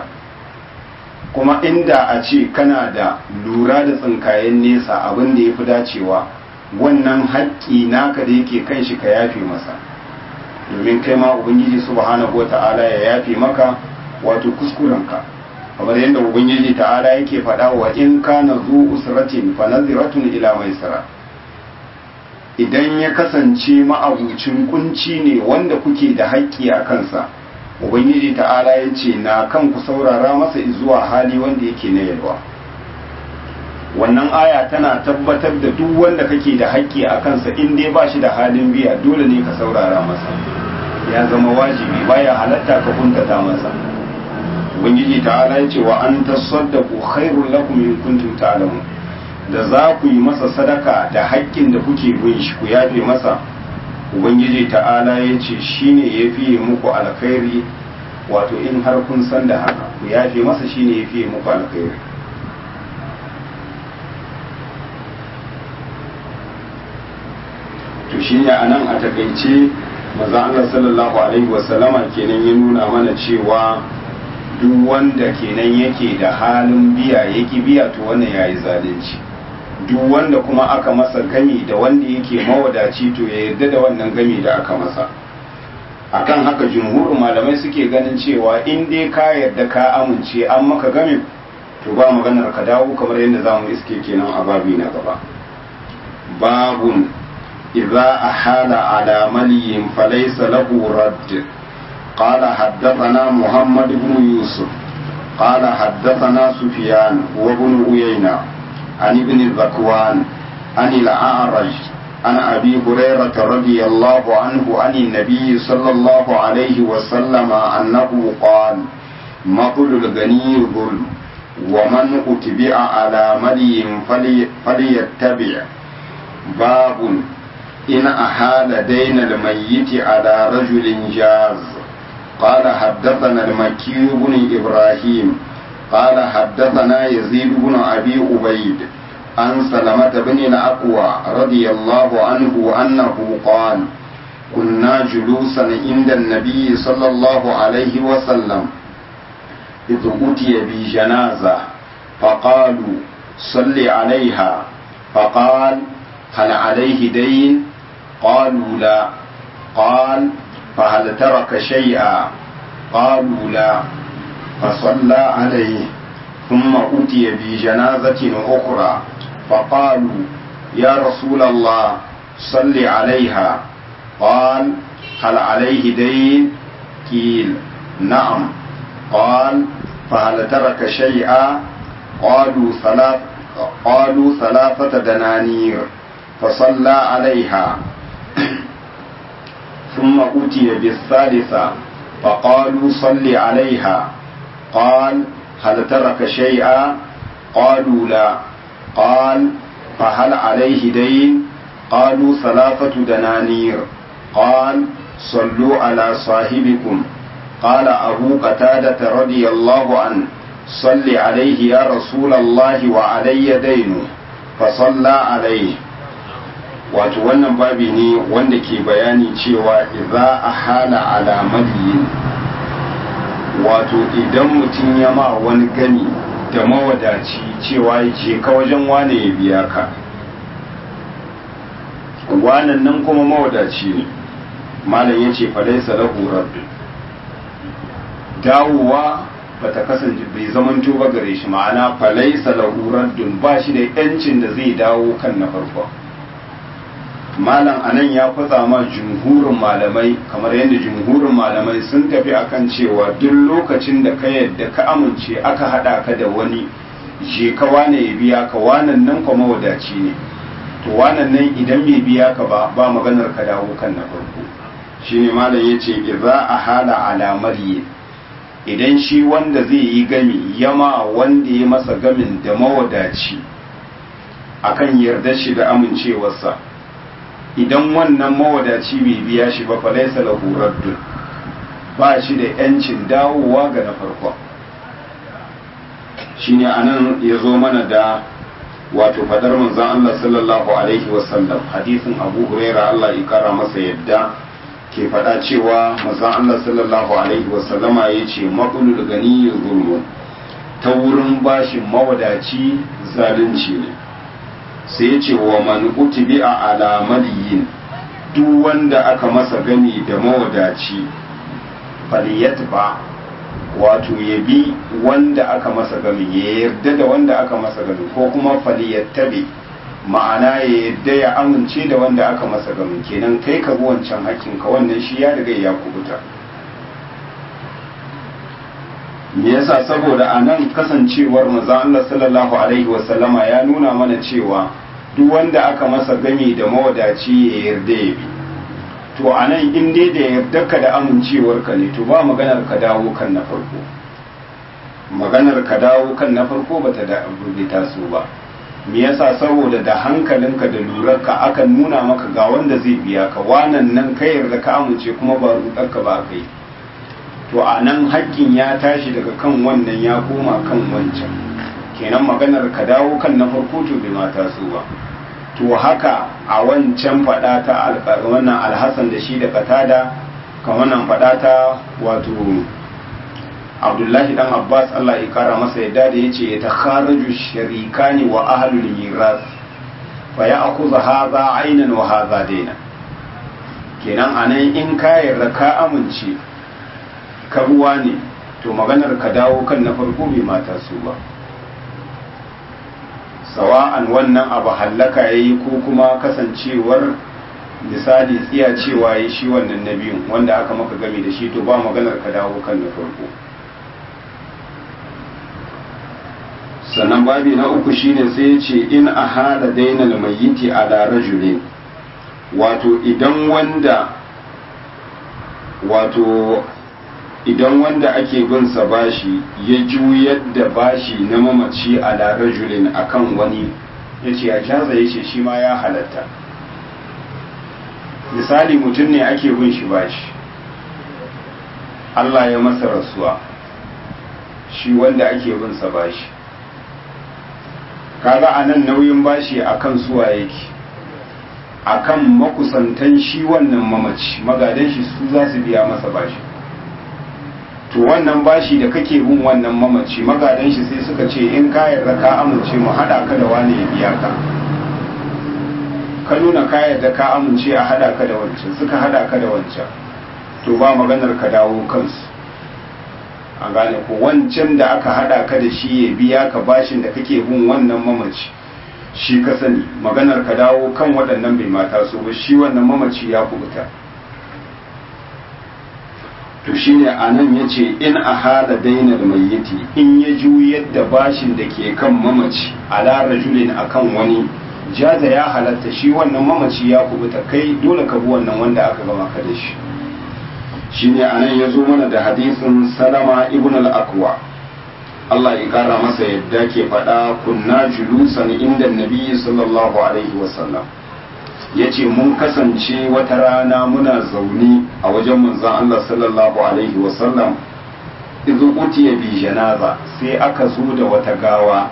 [SPEAKER 1] kuma inda a ce kana da lura da tsinkayen nesa abin da ya fi dacewa wannan haƙƙi naka da yake kan shi ka yafe masa domin kai ma ubangiji subhanahu wata'ala ya yafe maka wato kuskurenka kamar yadda ubangiji ta'ala yake faɗa wa in kana zu usratin fa naziratun ila maisara idan ya kasance ma'abucin kunci ne wanda kuke da haƙƙi a kansa ubangiji ta'ala ya ce na kan ku saurara masa zuwa hali wanda yake na yalwa wannan aya tana tabbatar da duk wanda kake da haƙƙi a kansa in dai ba shi da halin biya dole ne ka saurara masa ya zama wajibi baya halatta ka kuntata masa ubangiji ta'ala ya ce wa an tasaddaqu khairul lakum in kuntum ta'lamun da za ku yi masa sadaka da haƙƙin da kuke bin shi ku yafe masa ubangiji ta'ala ya ce shine ya fiye muku alkhairi wato in har kun san da haka ku yafe masa shine ya fiye muku alkhairi to shine anan a takaice maza Allah sallallahu alaihi wasallama kenan ya nuna mana cewa duk wanda kenan yake da halin biya yake biya to wannan yayi zalunci duk wanda kuma aka masa gami da wanda yake mawadaci to ya yarda da wannan gami da aka masa akan haka jumhurin malamai suke ganin cewa in dai ka yarda ka amince an maka gami to ba maganar ka dawo kamar yadda zamu iske kenan a babi na gaba babun idza ahala ala maliyin falaysa lahu radd قال حدثنا محمد بن يوسف قال حدثنا سفيان وابن عيينة عن ابن الذكوان عن الأعرج عن أبي هريرة رضي الله عنه عن النبي صلى الله عليه وسلم أنه قال مطل الغني ظلم ومن أتبع على ملي فلي فليتبع باب إن أحال دين الميت على رجل جاز قال حدثنا المكي بن إبراهيم قال حدثنا يزيد بن أبي عبيد عن سلمة بن الأقوى رضي الله عنه أنه قال كنا جلوسا عند النبي صلى الله عليه وسلم إذ أتي بجنازة فقالوا صل عليها فقال هل عليه دين قالوا لا قال فهل ترك شيئا قالوا لا فصلى عليه ثم أتي بجنازة أخرى فقالوا يا رسول الله صل عليها قال هل عليه دين قيل نعم قال فهل ترك شيئا قالوا ثلاث قالوا ثلاثة دنانير فصلى عليها ثم أتي بالثالثة فقالوا صل عليها قال هل ترك شيئا قالوا لا قال فهل عليه دين قالوا ثلاثة دنانير قال صلوا على صاحبكم قال أبو قتادة رضي الله عنه صل عليه يا رسول الله وعلي دين فصلى عليه wato wannan babi ne wanda ke bayani cewa idza ahala ala madiyin wato idan mutum ya ma wani gani da mawadaci cewa je ka wajen wane ya biya ka wanan nan kuma mawadaci ne malam ya ce falaisa lahu rabbi dawowa ba ta kasance bai zamanto ba gare shi ma'ana falaisa lahu raddun ba shi da yancin da zai dawo kan na farko malam anan ya fatsa ma jumhurin malamai kamar yadda jumhurin malamai sun tafi akan cewa duk lokacin da ka yadda ka amince aka hada ka da wani je ka wane ya biya ka wanan nan kuma wadaci ne to wanan nan idan bai biya ka ba ba maganar ka dawo kan na farko shine malam yace idza ahala ala mariyin idan shi wanda zai yi gami yama wanda ya masa gamin da mawadaci akan yarda shi da amincewarsa idan wannan mawadaci bai biya shi ba falaisa lahu raddun ba shi da yancin dawowa ga na farko shine anan ya zo mana da wato fadar manzon Allah sallallahu alaihi wasallam hadisin Abu Huraira Allah ya kara masa yadda ke faɗa cewa manzon Allah sallallahu alaihi wasallama ya ce maƙulul gani zulmun ta wurin bashin mawadaci zalunci ne sai ya ce wa man utibi'a ala maliyin duk wanda aka masa gani da mawadaci faliyatba wato ya bi wanda aka masa gani ya yarda da wanda aka masa gani ko kuma faliyattabi ma'ana ya yarda ya amince da wanda aka masa gani kenan kai ka bi wancan hakkinka wannan shi ya riga ya kubuta me yasa saboda a nan kasancewar manzon Allah sallallahu alaihi wasallama ya nuna mana cewa duk wanda aka masa gami da mawadaci ya yarda ya bi to a nan in dai da yarda ka da amincewar ka ne to ba maganar ka dawo kan na farko maganar ka dawo kan na farko bata da bai taso ba me yasa saboda da hankalinka da lurarka akan nuna maka ga wanda zai biya ka wanan nan ka yarda ka amince kuma ba rudarka ba kai to a nan haƙƙin ya tashi daga kan wannan ya koma kan wancan kenan maganar ka dawo kan na farko to bai mata su ba to haka a wancan faɗa ta wannan alhassan da shi da katada kan wannan faɗa ta wato abdullahi dan abbas allah ya kara masa yadda da ya ce ya ta kharaju sharikani wa ahlul miras fa ya akuza haza ainan wa haza daina kenan anan in ka yarda ka amince ka ruwa ne to maganar ka dawo kan na farko bai mata su ba sawa'an wannan abu hallaka ya yi ko kuma kasancewar misali tsiya cewa ya shi wannan na biyun wanda aka maka gami da shi to ba maganar ka dawo kan na farko sannan babi na uku shine sai ya ce in a hada dainal mayyiti ala rajulin wato idan wanda wato idan wanda ake bin sa bashi ya juyar da bashi na mamaci a rajulin akan wani ya ce a jaza ya ce shi ma ya halatta misali mutum ne ake bin shi bashi Allah ya masa rasuwa shi wanda ake bin sa bashi kaga a nan nauyin bashi akan suwa yake akan makusantan shi wannan mamaci magadan shi su za su biya masa bashi to wannan bashi da kake bin wannan mamaci magadan shi sai suka ce in ka yarda ka amince mu hada ka da wani ya biya ka ka nuna ka yarda ka amince a hada ka da wancan suka hada ka da wancan to ba maganar ka dawo kansu an gane ko wancan da aka hada ka da shi ya biya ka bashin da kake bin wannan mamaci shi ka sani maganar ka dawo kan waɗannan bai mata so ba shi wannan mamaci ya kubuta to shine anan yace in a hada dainar mayyiti in ya juyar da bashin da ke kan mamaci ala rajulin akan wani jaza ya halatta shi wannan mamaci ya kubuta kai dole ka bi wannan wanda aka gama ka da shi shine anan ya zo mana da hadisin salama ibn al-akwa Allah ya kara masa yadda ke faɗa kunna julusan inda nabi sallallahu alaihi wasallam ya ce mun kasance wata rana muna zaune a wajen manzan Allah sallallahu alaihi wasallam izu utiya bi janaza sai aka zo da wata gawa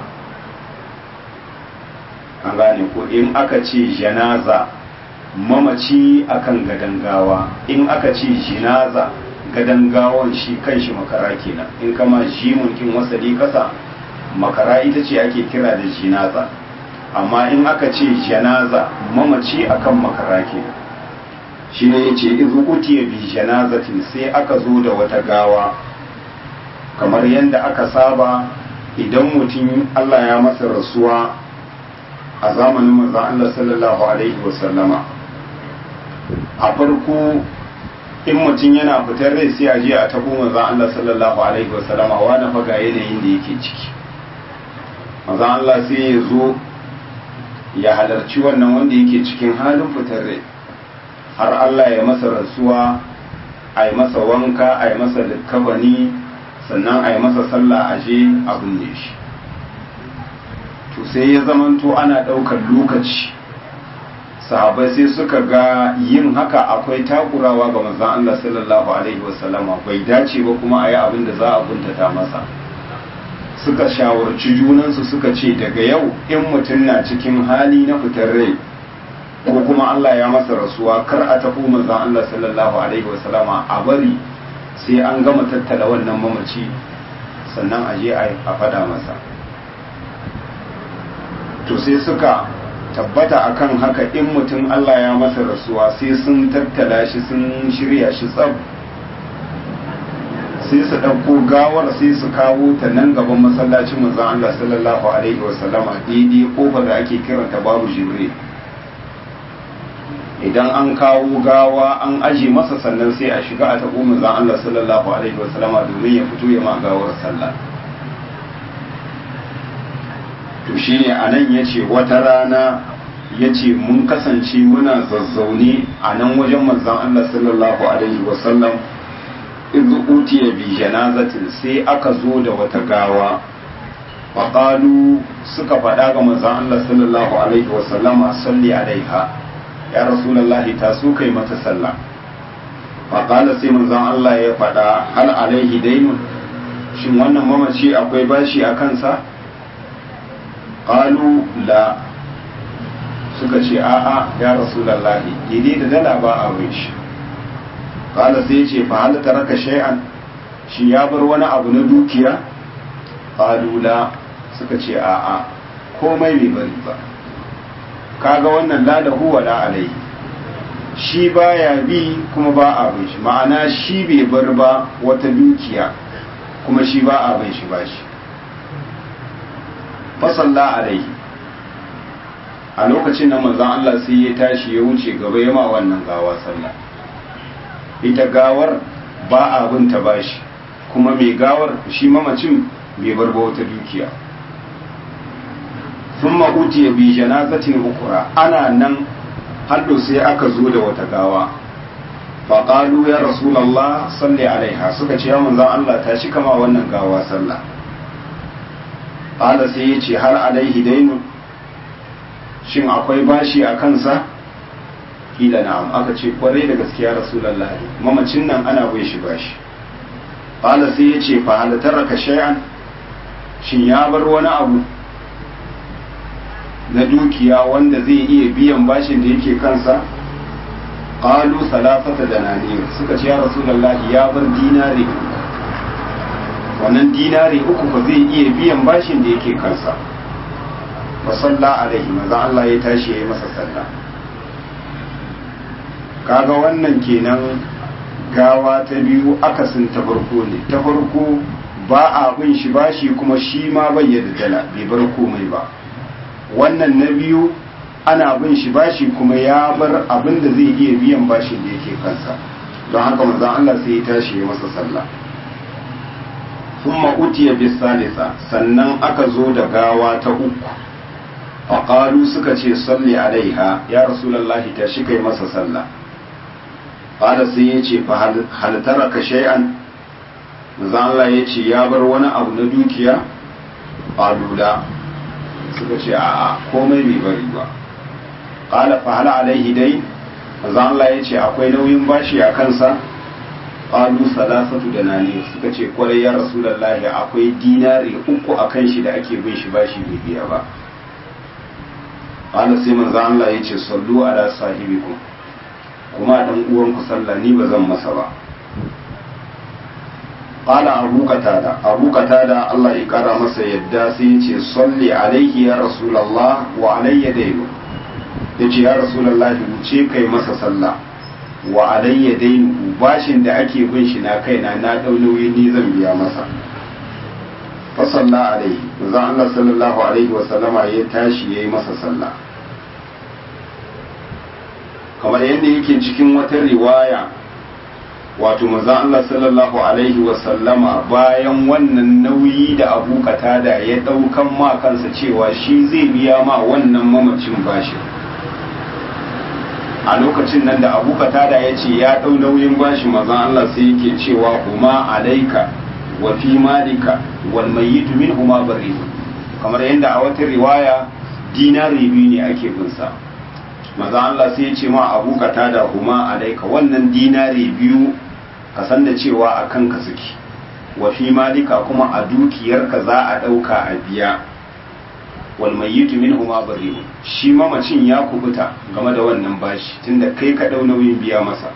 [SPEAKER 1] an gane ko in aka ce janaza mamaci akan gadan gawa in aka ce jinaza gadan gawon shi kanshi makara kenan in kama jimun kin wasali kasa makara ita ce ake kira da jinaza amma in aka ce janaza mamaci akan makara kenan shi ne yace izu utiya bi janazatin sai aka zo da wata gawa kamar yadda aka saba idan mutum Allah ya masa rasuwa a zamanin manzon Allah sallallahu alaihi wasallama a farko in mutum yana fitar rai sai a je a tabo manzon Allah sallallahu alaihi wasallama wani faga yanayin da yake ciki manzon Allah sai ya zo ya halarci wannan wanda yake cikin halin fitar rai har Allah ya masa rasuwa a yi masa wanka a yi masa likkabani sannan a yi masa sallah a je a binne shi to sai ya zamanto ana ɗaukar lokaci sahabai sai suka ga yin haka akwai takurawa ga manzon Allah sallallahu alaihi wasallama bai dace ba kuma a yi abin da za a kuntata masa suka shawarci junansu suka ce daga yau in mutum na cikin hali na fitar rai ko kuma Allah ya masa rasuwa kar a tafi manzon Allah sallallahu alaihi wasallama a bari sai an gama tattala wannan mamaci sannan a je a fada masa to sai suka tabbata akan haka in mutum Allah ya masa rasuwa sai sun tattala shi sun shirya shi tsab sai su ɗauko gawar sai su kawo ta nan gaban masallacin manzon Allah sallallahu alaihi wasallama daidai kofar da ake kiranta babu jibril idan an kawo gawa an aje masa sannan sai a shiga a taɓo manzon Allah sallallahu alaihi wasallama domin ya fito ya ma gawar sallah to shine anan yace wata rana yace mun kasance muna zazzaune a nan wajen manzon Allah sallallahu alaihi wasallam idh utiya bi janazatin sai aka zo da wata gawa faqalu suka faɗa ga manzon Allah sallallahu alaihi wasallama salli alaiha ya rasulullahi ta so kai mata sallah faqala sai manzon Allah ya faɗa hal alaihi dainun shin wannan mamaci akwai bashi a kansa qalu la suka ce a'a ya rasulullahi daidai da dala ba a bai shi qala sai ce fa hal taraka shay'an shi ya bar wani abu na dukiya qalu la suka ce a'a komai bai bari ba kaga wannan la lahu wa la alai shi baya bi kuma ba a bai shi ma'ana shi bai bar ba wata dukiya kuma shi ba a bai shi bashi fasalla alaihi a lokacin da manzon Allah sai ya tashi ya wuce gaba yama wannan gawa sallah ita gawar ba a binta bashi kuma mai gawar shi mamacin bai bar ba wata dukiya sun ma'uti ya bi janazatin ukura ana nan haddo sai aka zo da wata gawa faƙalu ya rasulallah salli alaiha suka ce ya manzon Allah ta shi kama wannan gawa sallah ƙala sai ya ce har alaihi dainun shin akwai bashi a kansa kila na'am aka ce kwarai da gaskiya rasulallah mamacin nan ana bai shi bashi ƙala sai ya ce fa halatar ka shay'an shin ya bar wani abu na dukiya wanda zai iya biyan bashin da yake kansa qalu salasata dananir suka ce ya rasulullah ya bar dinari wannan dinari uku ba zai iya biyan bashin da yake kansa wa salla alaihi manzo Allah ya tashi yayi masa sallah kaga wannan kenan gawa ta biyu akasin ta farko ne ta farko ba a bin shi bashi kuma shi ma bai da dala bai bar komai ba wannan na biyu ana bin shi bashi kuma ya bar abin da zai iya biyan bashin da yake kansa don haka manzon Allah sai ya tashi ya masa sallah thumma utiya bis salisa sannan aka zo da gawa ta uku faqalu suka ce salli alaiha ya rasulullahi tashi kai masa sallah qala sai ya ce fa hal taraka shay'an manzon Allah ya ce ya bar wani abu na dukiya qalu la suka ce a'a komai bai bari ba qala fa hal alaihi dai manzo Allah ya ce akwai nauyin bashi a kansa qalu salasatu danani suka ce kwarai ya rasulullahi akwai dinari uku a kan shi da ake bin shi bashi bai biya ba qala sai manzo Allah ya ce sallu ala sahibikum kuma dan uwan ku sallah ni ba zan masa ba qala abu qatada abu qatada Allah ya kara masa yadda sai ya ce salli alaihi ya rasulullah wa alayya daynu ya ce ya rasulallahi wuce kai masa sallah wa alayya dainu bashin da ake bin shi na kaina na dau nauyi ni zan biya masa fa salla alaihi manzo Allah sallallahu alaihi wa sallama ya tashi yayi masa sallah kamar yadda yake cikin wata riwaya wato manzo Allah sallallahu alaihi wa sallama bayan wannan nauyi da Abu Qatada ya daukan ma kansa cewa shi zai biya ma wannan mamacin bashin a lokacin nan da abu katada ya ce ya ɗau nauyin bashi mazan Allah sai yake cewa huma alaika wa fi malika wal mayyitu min huma bari kamar yadda a wata riwaya dinari biyu ne ake bin sa mazan Allah sai ya ce ma abu katada huma alaika wannan dinari biyu ka san da cewa a kanka suke wa fi malika kuma a dukiyarka za a ɗauka a biya wal mayyitu minhuma bari'un shi mamacin ya kubuta game da wannan bashi tunda kai ka dau nauyin biya masa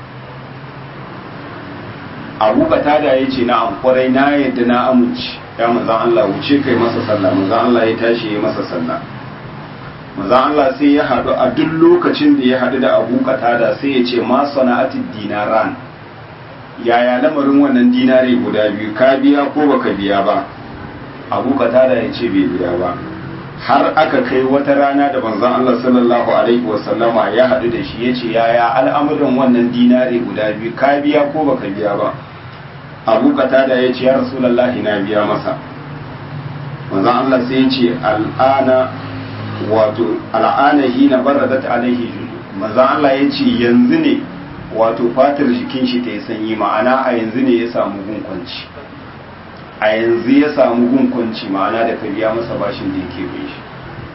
[SPEAKER 1] Abu Qatada yace na kwarai na yadda na amince ya manzon Allah wuce kai masa sallah manzon Allah ya tashi ya masa sallah manzon Allah sai ya haɗu a duk lokacin da ya haɗu da Abu Qatada sai ya ce ma sana'atid dinaran yaya lamarin wannan dinare guda biyu ka biya ko baka biya ba Abu Qatada ya ce bai biya ba har aka kai wata rana da manzon Allah sallallahu alaihi wasallama ya haɗu da shi ya ce yaya al'amuran wannan dinare guda biyu ka biya ko baka biya ba Abu Qatada ya ce ya Rasulullahi na biya masa manzon Allah sai ya ce al'ana wato al'ana hina baradat alaihi manzon Allah ya ce yanzu ne wato fatar jikin shi ta yi sanyi ma'ana a yanzu ne ya samu gunkwanci a yanzu ya samu gunkwanci ma'ana da ka biya masa bashin da yake bin shi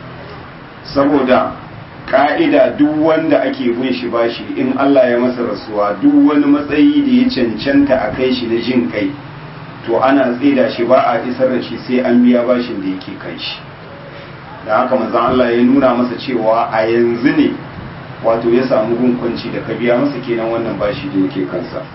[SPEAKER 1] saboda ka'ida duk wanda ake bin shi bashi in Allah ya masa rasuwa duk wani matsayi da ya cancanta a kai shi na jin kai to ana tsida shi ba a isar da shi sai an biya bashin da yake kai shi da haka manzon Allah ya nuna masa cewa a yanzu ne wato ya samu gunkunci da ka biya masa kenan wannan bashi da yake kansa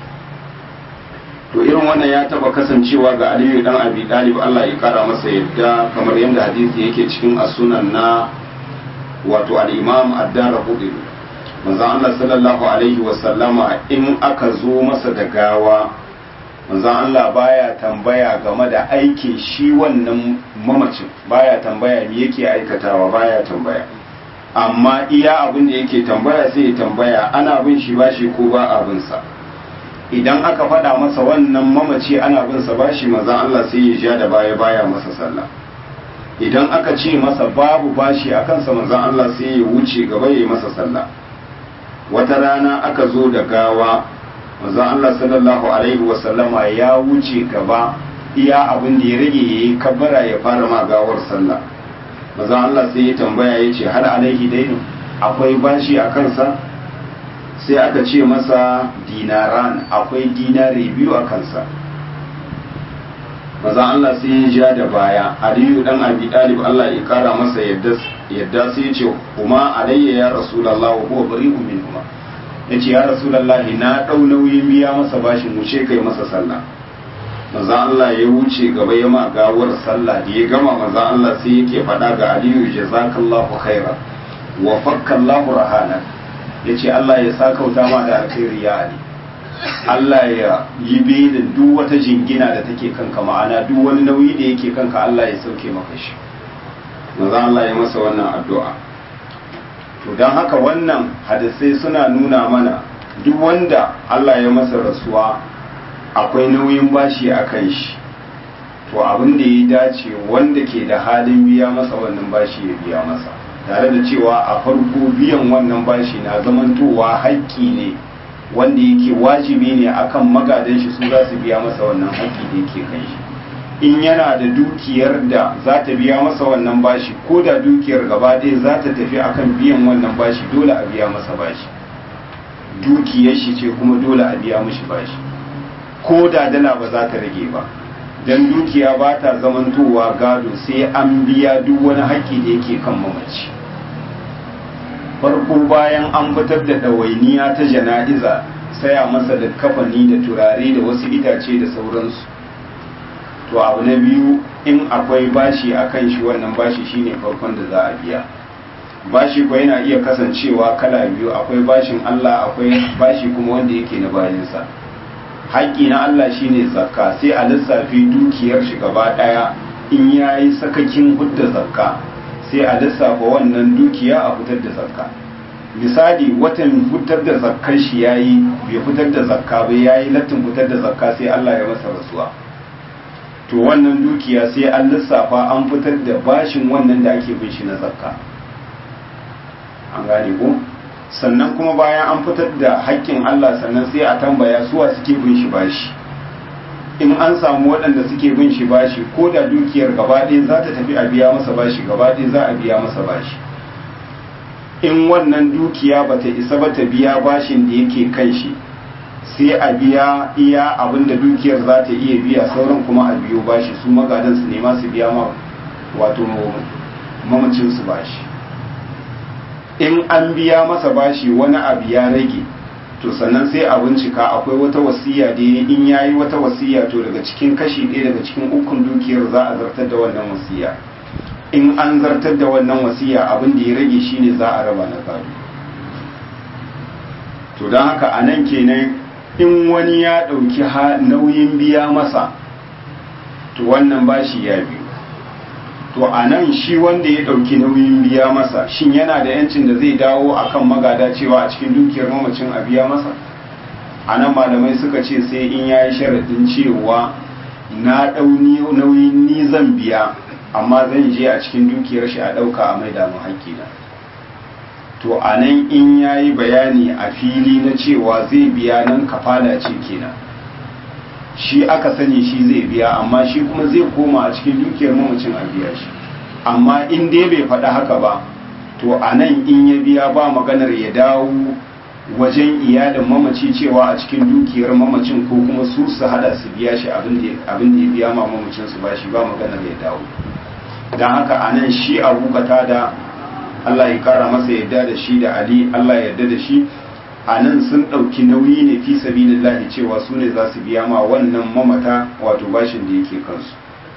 [SPEAKER 1] to irin wannan ya taba kasancewa ga Aliyu dan Abi Talib Allah ya kara masa yadda kamar yadda hadisi yake cikin as-sunan na wato al-Imam Ad-Darqutni manzon Allah sallallahu alaihi wa sallama in aka zo masa da gawa manzon Allah baya tambaya game da aikin shi wannan mamacin baya tambaya me yake aikatawa baya tambaya amma iya abin da yake tambaya sai ya tambaya ana bin shi bashi ko ba abin sa idan aka faɗa masa wannan mamaci ana bin sa bashi maza Allah sai ya ja da baya baya masa sallah idan aka ce masa babu bashi a kansa maza Allah sai ya wuce gaba ya yi masa sallah wata rana aka zo da gawa maza Allah sallallahu alaihi wa sallama ya wuce gaba iya abin da ya rage yayi kabbara ya fara ma gawar sallah maza Allah sai ya tambaya ya ce har alaihi dainu akwai bashi a kansa sai aka ce masa dinaran akwai dinari biyu a kansa maza Allah sai ya ja da baya aliyu dan abi dalib Allah ya kara masa yadda yadda sai ya ce kuma alayya ya rasulullah wa huwa bari'un minhuma yace ya rasulullah na dau nauyin biya masa bashin wuce kai masa sallah maza Allah ya wuce gaba ya ma gawar sallah da ya gama maza Allah sai yake faɗa ga aliyu jazakallahu khairan wa fakkallahu rahana ya ce Allah ya sakauta ma da alkhairi ya ali Allah ya yi belin duk wata jingina da take kanka ma'ana duk wani nauyi da yake kanka Allah ya sauke maka shi maza Allah ya masa wannan addu'a to don haka wannan hadisai suna nuna mana duk wanda Allah ya masa rasuwa akwai nauyin bashi a kan shi to abin da ya dace wanda ke da halin biya masa wannan bashi ya biya masa tare da cewa a farko biyan wannan bashi na zamantowa haƙƙi ne wanda yake wajibi ne akan magadan shi su za su biya masa wannan haƙƙi da yake kan shi in yana da dukiyar da za ta biya masa wannan bashi ko da dukiyar gaba ɗaya za ta tafi akan biyan wannan bashi dole a biya masa bashi dukiyar shi ce kuma dole a biya mishi bashi ko da dala ba za ta rage ba don dukiya ba ta zamantowa gado sai an biya duk wani haƙƙi da yake kan mamaci farko bayan an fitar da ɗawainiya ta jana'iza saya masa da kafani da turare da wasu itace da sauransu to abu na biyu in akwai bashi a kan shi wannan bashi shine farkon da za a biya bashi kuwa yana iya kasancewa kala biyu akwai bashin Allah akwai bashi kuma wanda yake na bayansa haƙƙi na Allah shine zakka sai a lissafi dukiyar shi gaba ɗaya in yayi sakakin hudda zakka sai a lissafa wannan dukiya a fitar da zakka misali watan fitar da zakkar shi yayi bai fitar da zakka ba yayi lattin fitar da zakka sai Allah ya masa rasuwa to wannan dukiya sai an lissafa an fitar da bashin wannan da ake bin shi na zakka an gane ko sannan kuma bayan an fitar da haƙƙin Allah sannan sai a tambaya suwa suke bin shi bashi in an samu waɗanda suke bin shi bashi ko da dukiyar gaba ɗaya za ta tafi a biya masa bashi gaba ɗaya za a biya masa bashi in wannan dukiya ba ta isa ba ta biya bashin da yake kan shi sai a biya iya abin da dukiyar za ta iya biya sauran kuma a biyo bashi su magadan su nema su biya ma wato mamacin su bashi in an biya masa bashi wani abu ya rage to sannan sai a bincika akwai wata wasiya da in yayi wata wasiya to daga cikin kashi ɗaya daga cikin ukun dukiyar za a zartar da wannan wasiya in an zartar da wannan wasiya abin da ya rage shine za a raba na gado to don haka a nan kenan in wani ya ɗauki nauyin biya masa to wannan bashi ya biyu to a nan shi wanda ya ɗauki nauyin biya masa shin yana da yancin da zai dawo akan magada cewa a cikin dukiyar mamacin a biya masa a nan malamai suka ce sai in ya yi sharaɗin cewa na ɗau nauyin ni zan biya amma zan je a cikin dukiyar shi a ɗauka a maida mu haƙƙina to a nan in ya yi bayani a fili na cewa zai biya nan kafala ce kenan shi aka sani shi zai biya amma shi kuma zai koma a cikin dukiyar mamacin a biya shi amma in dai bai faɗi haka ba to a nan in ya biya ba maganar ya dawo wajen iyalin mamaci cewa a cikin dukiyar mamacin ko kuma su su hada su biya shi abin da ya biya ma mamacin su ba shi ba maganar ya dawo don haka a nan shi abu da Allah ya kara masa yadda da shi da Ali Allah ya yarda da shi a nan sun ɗauki nauyi ne fi sabilillahi cewa su ne za su biya ma wannan mamata wato bashin da yake kansu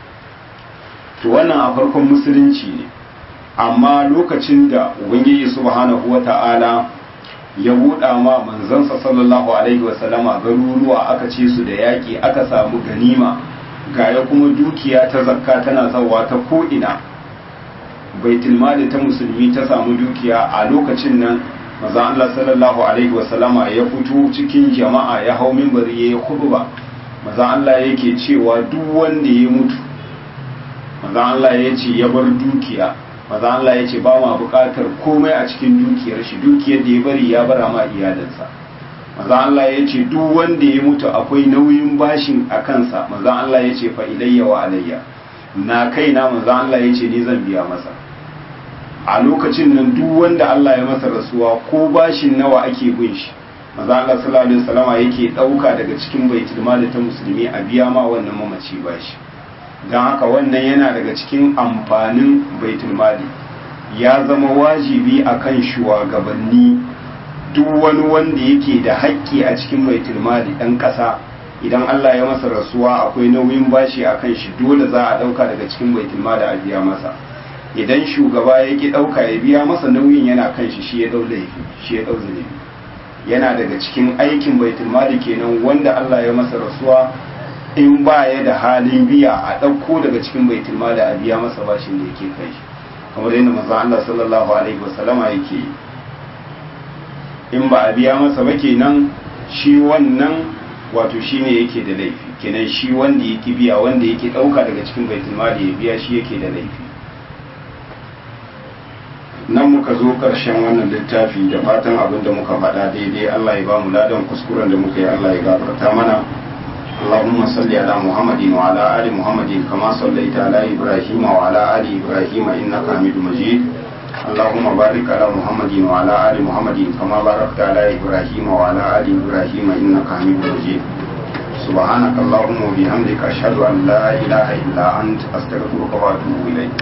[SPEAKER 1] to wannan a farkon musulunci ne amma lokacin da ubangiji subhanahu wata'ala ya buɗa ma manzansa sallallahu alaihi wasallama garuruwa aka ce su da yaƙi aka samu ganima gaya kuma dukiya ta zakka tana zawa ta ko'ina baitul mali ta musulmi ta samu dukiya a lokacin nan maza Allah sallallahu alaihi wasallama ya fito cikin jama'a ya hau minbari ya yi khutba maza Allah yake cewa duk wanda ya mutu maza Allah ya ce ya bar dukiya maza Allah ya ce ba ma buƙatar komai a cikin dukiyar shi dukiyar da ya bari ya bara ma iyalinsa maza Allah ya ce duk wanda ya mutu akwai nauyin bashin a kansa maza Allah ya ce fa ilayya wa alayya na kaina maza Allah ya ce ni zan biya masa a lokacin nan duk wanda Allah ya masa rasuwa ko bashin nawa ake bin shi maza Allah sallallahu alaihi wasallama yake dauka daga cikin baitul mali ta musulmi a biya ma wannan mamaci bashi dan haka wannan yana daga cikin amfanin baitul mali ya zama wajibi akan shugabanni duk wani wanda yake da haƙƙi a cikin baitul mali dan ƙasa idan Allah ya masa rasuwa akwai nauyin bashi akan shi dole za a dauka daga cikin baitul mali a biya masa idan shugaba ya ki ɗauka ya biya masa nauyin yana kan shi shi ya ɗau laifi shi ya ɗau zunubi yana daga cikin aikin baitul mali kenan wanda Allah ya masa rasuwa in ba ya da halin biya a ɗauko daga cikin baitul mali a biya masa bashin da yake kai shi kamar yadda manzon Allah sallallahu alaihi wasallama yake yi in ba a biya masa ba kenan shi wannan wato shi ne yake da laifi kenan shi wanda yake biya wanda yake ɗauka daga cikin baitul mali ya biya shi yake da laifi nan muka zo ƙarshen wannan littafi da fatan abin da muka faɗa daidai Allah ya ba mu ladan kuskuren da muka yi Allah ya gafarta mana اللهم صل على محمد وعلى آل محمد كما صليت على إبراهيم وعلى آل إبراهيم إنك حميد مجيد اللهم بارك على محمد وعلى آل محمد كما باركت على إبراهيم وعلى آل إبراهيم إنك حميد مجيد سبحانك اللهم وبحمدك أشهد أن لا إله إلا أنت أستغفرك وأتوب إليك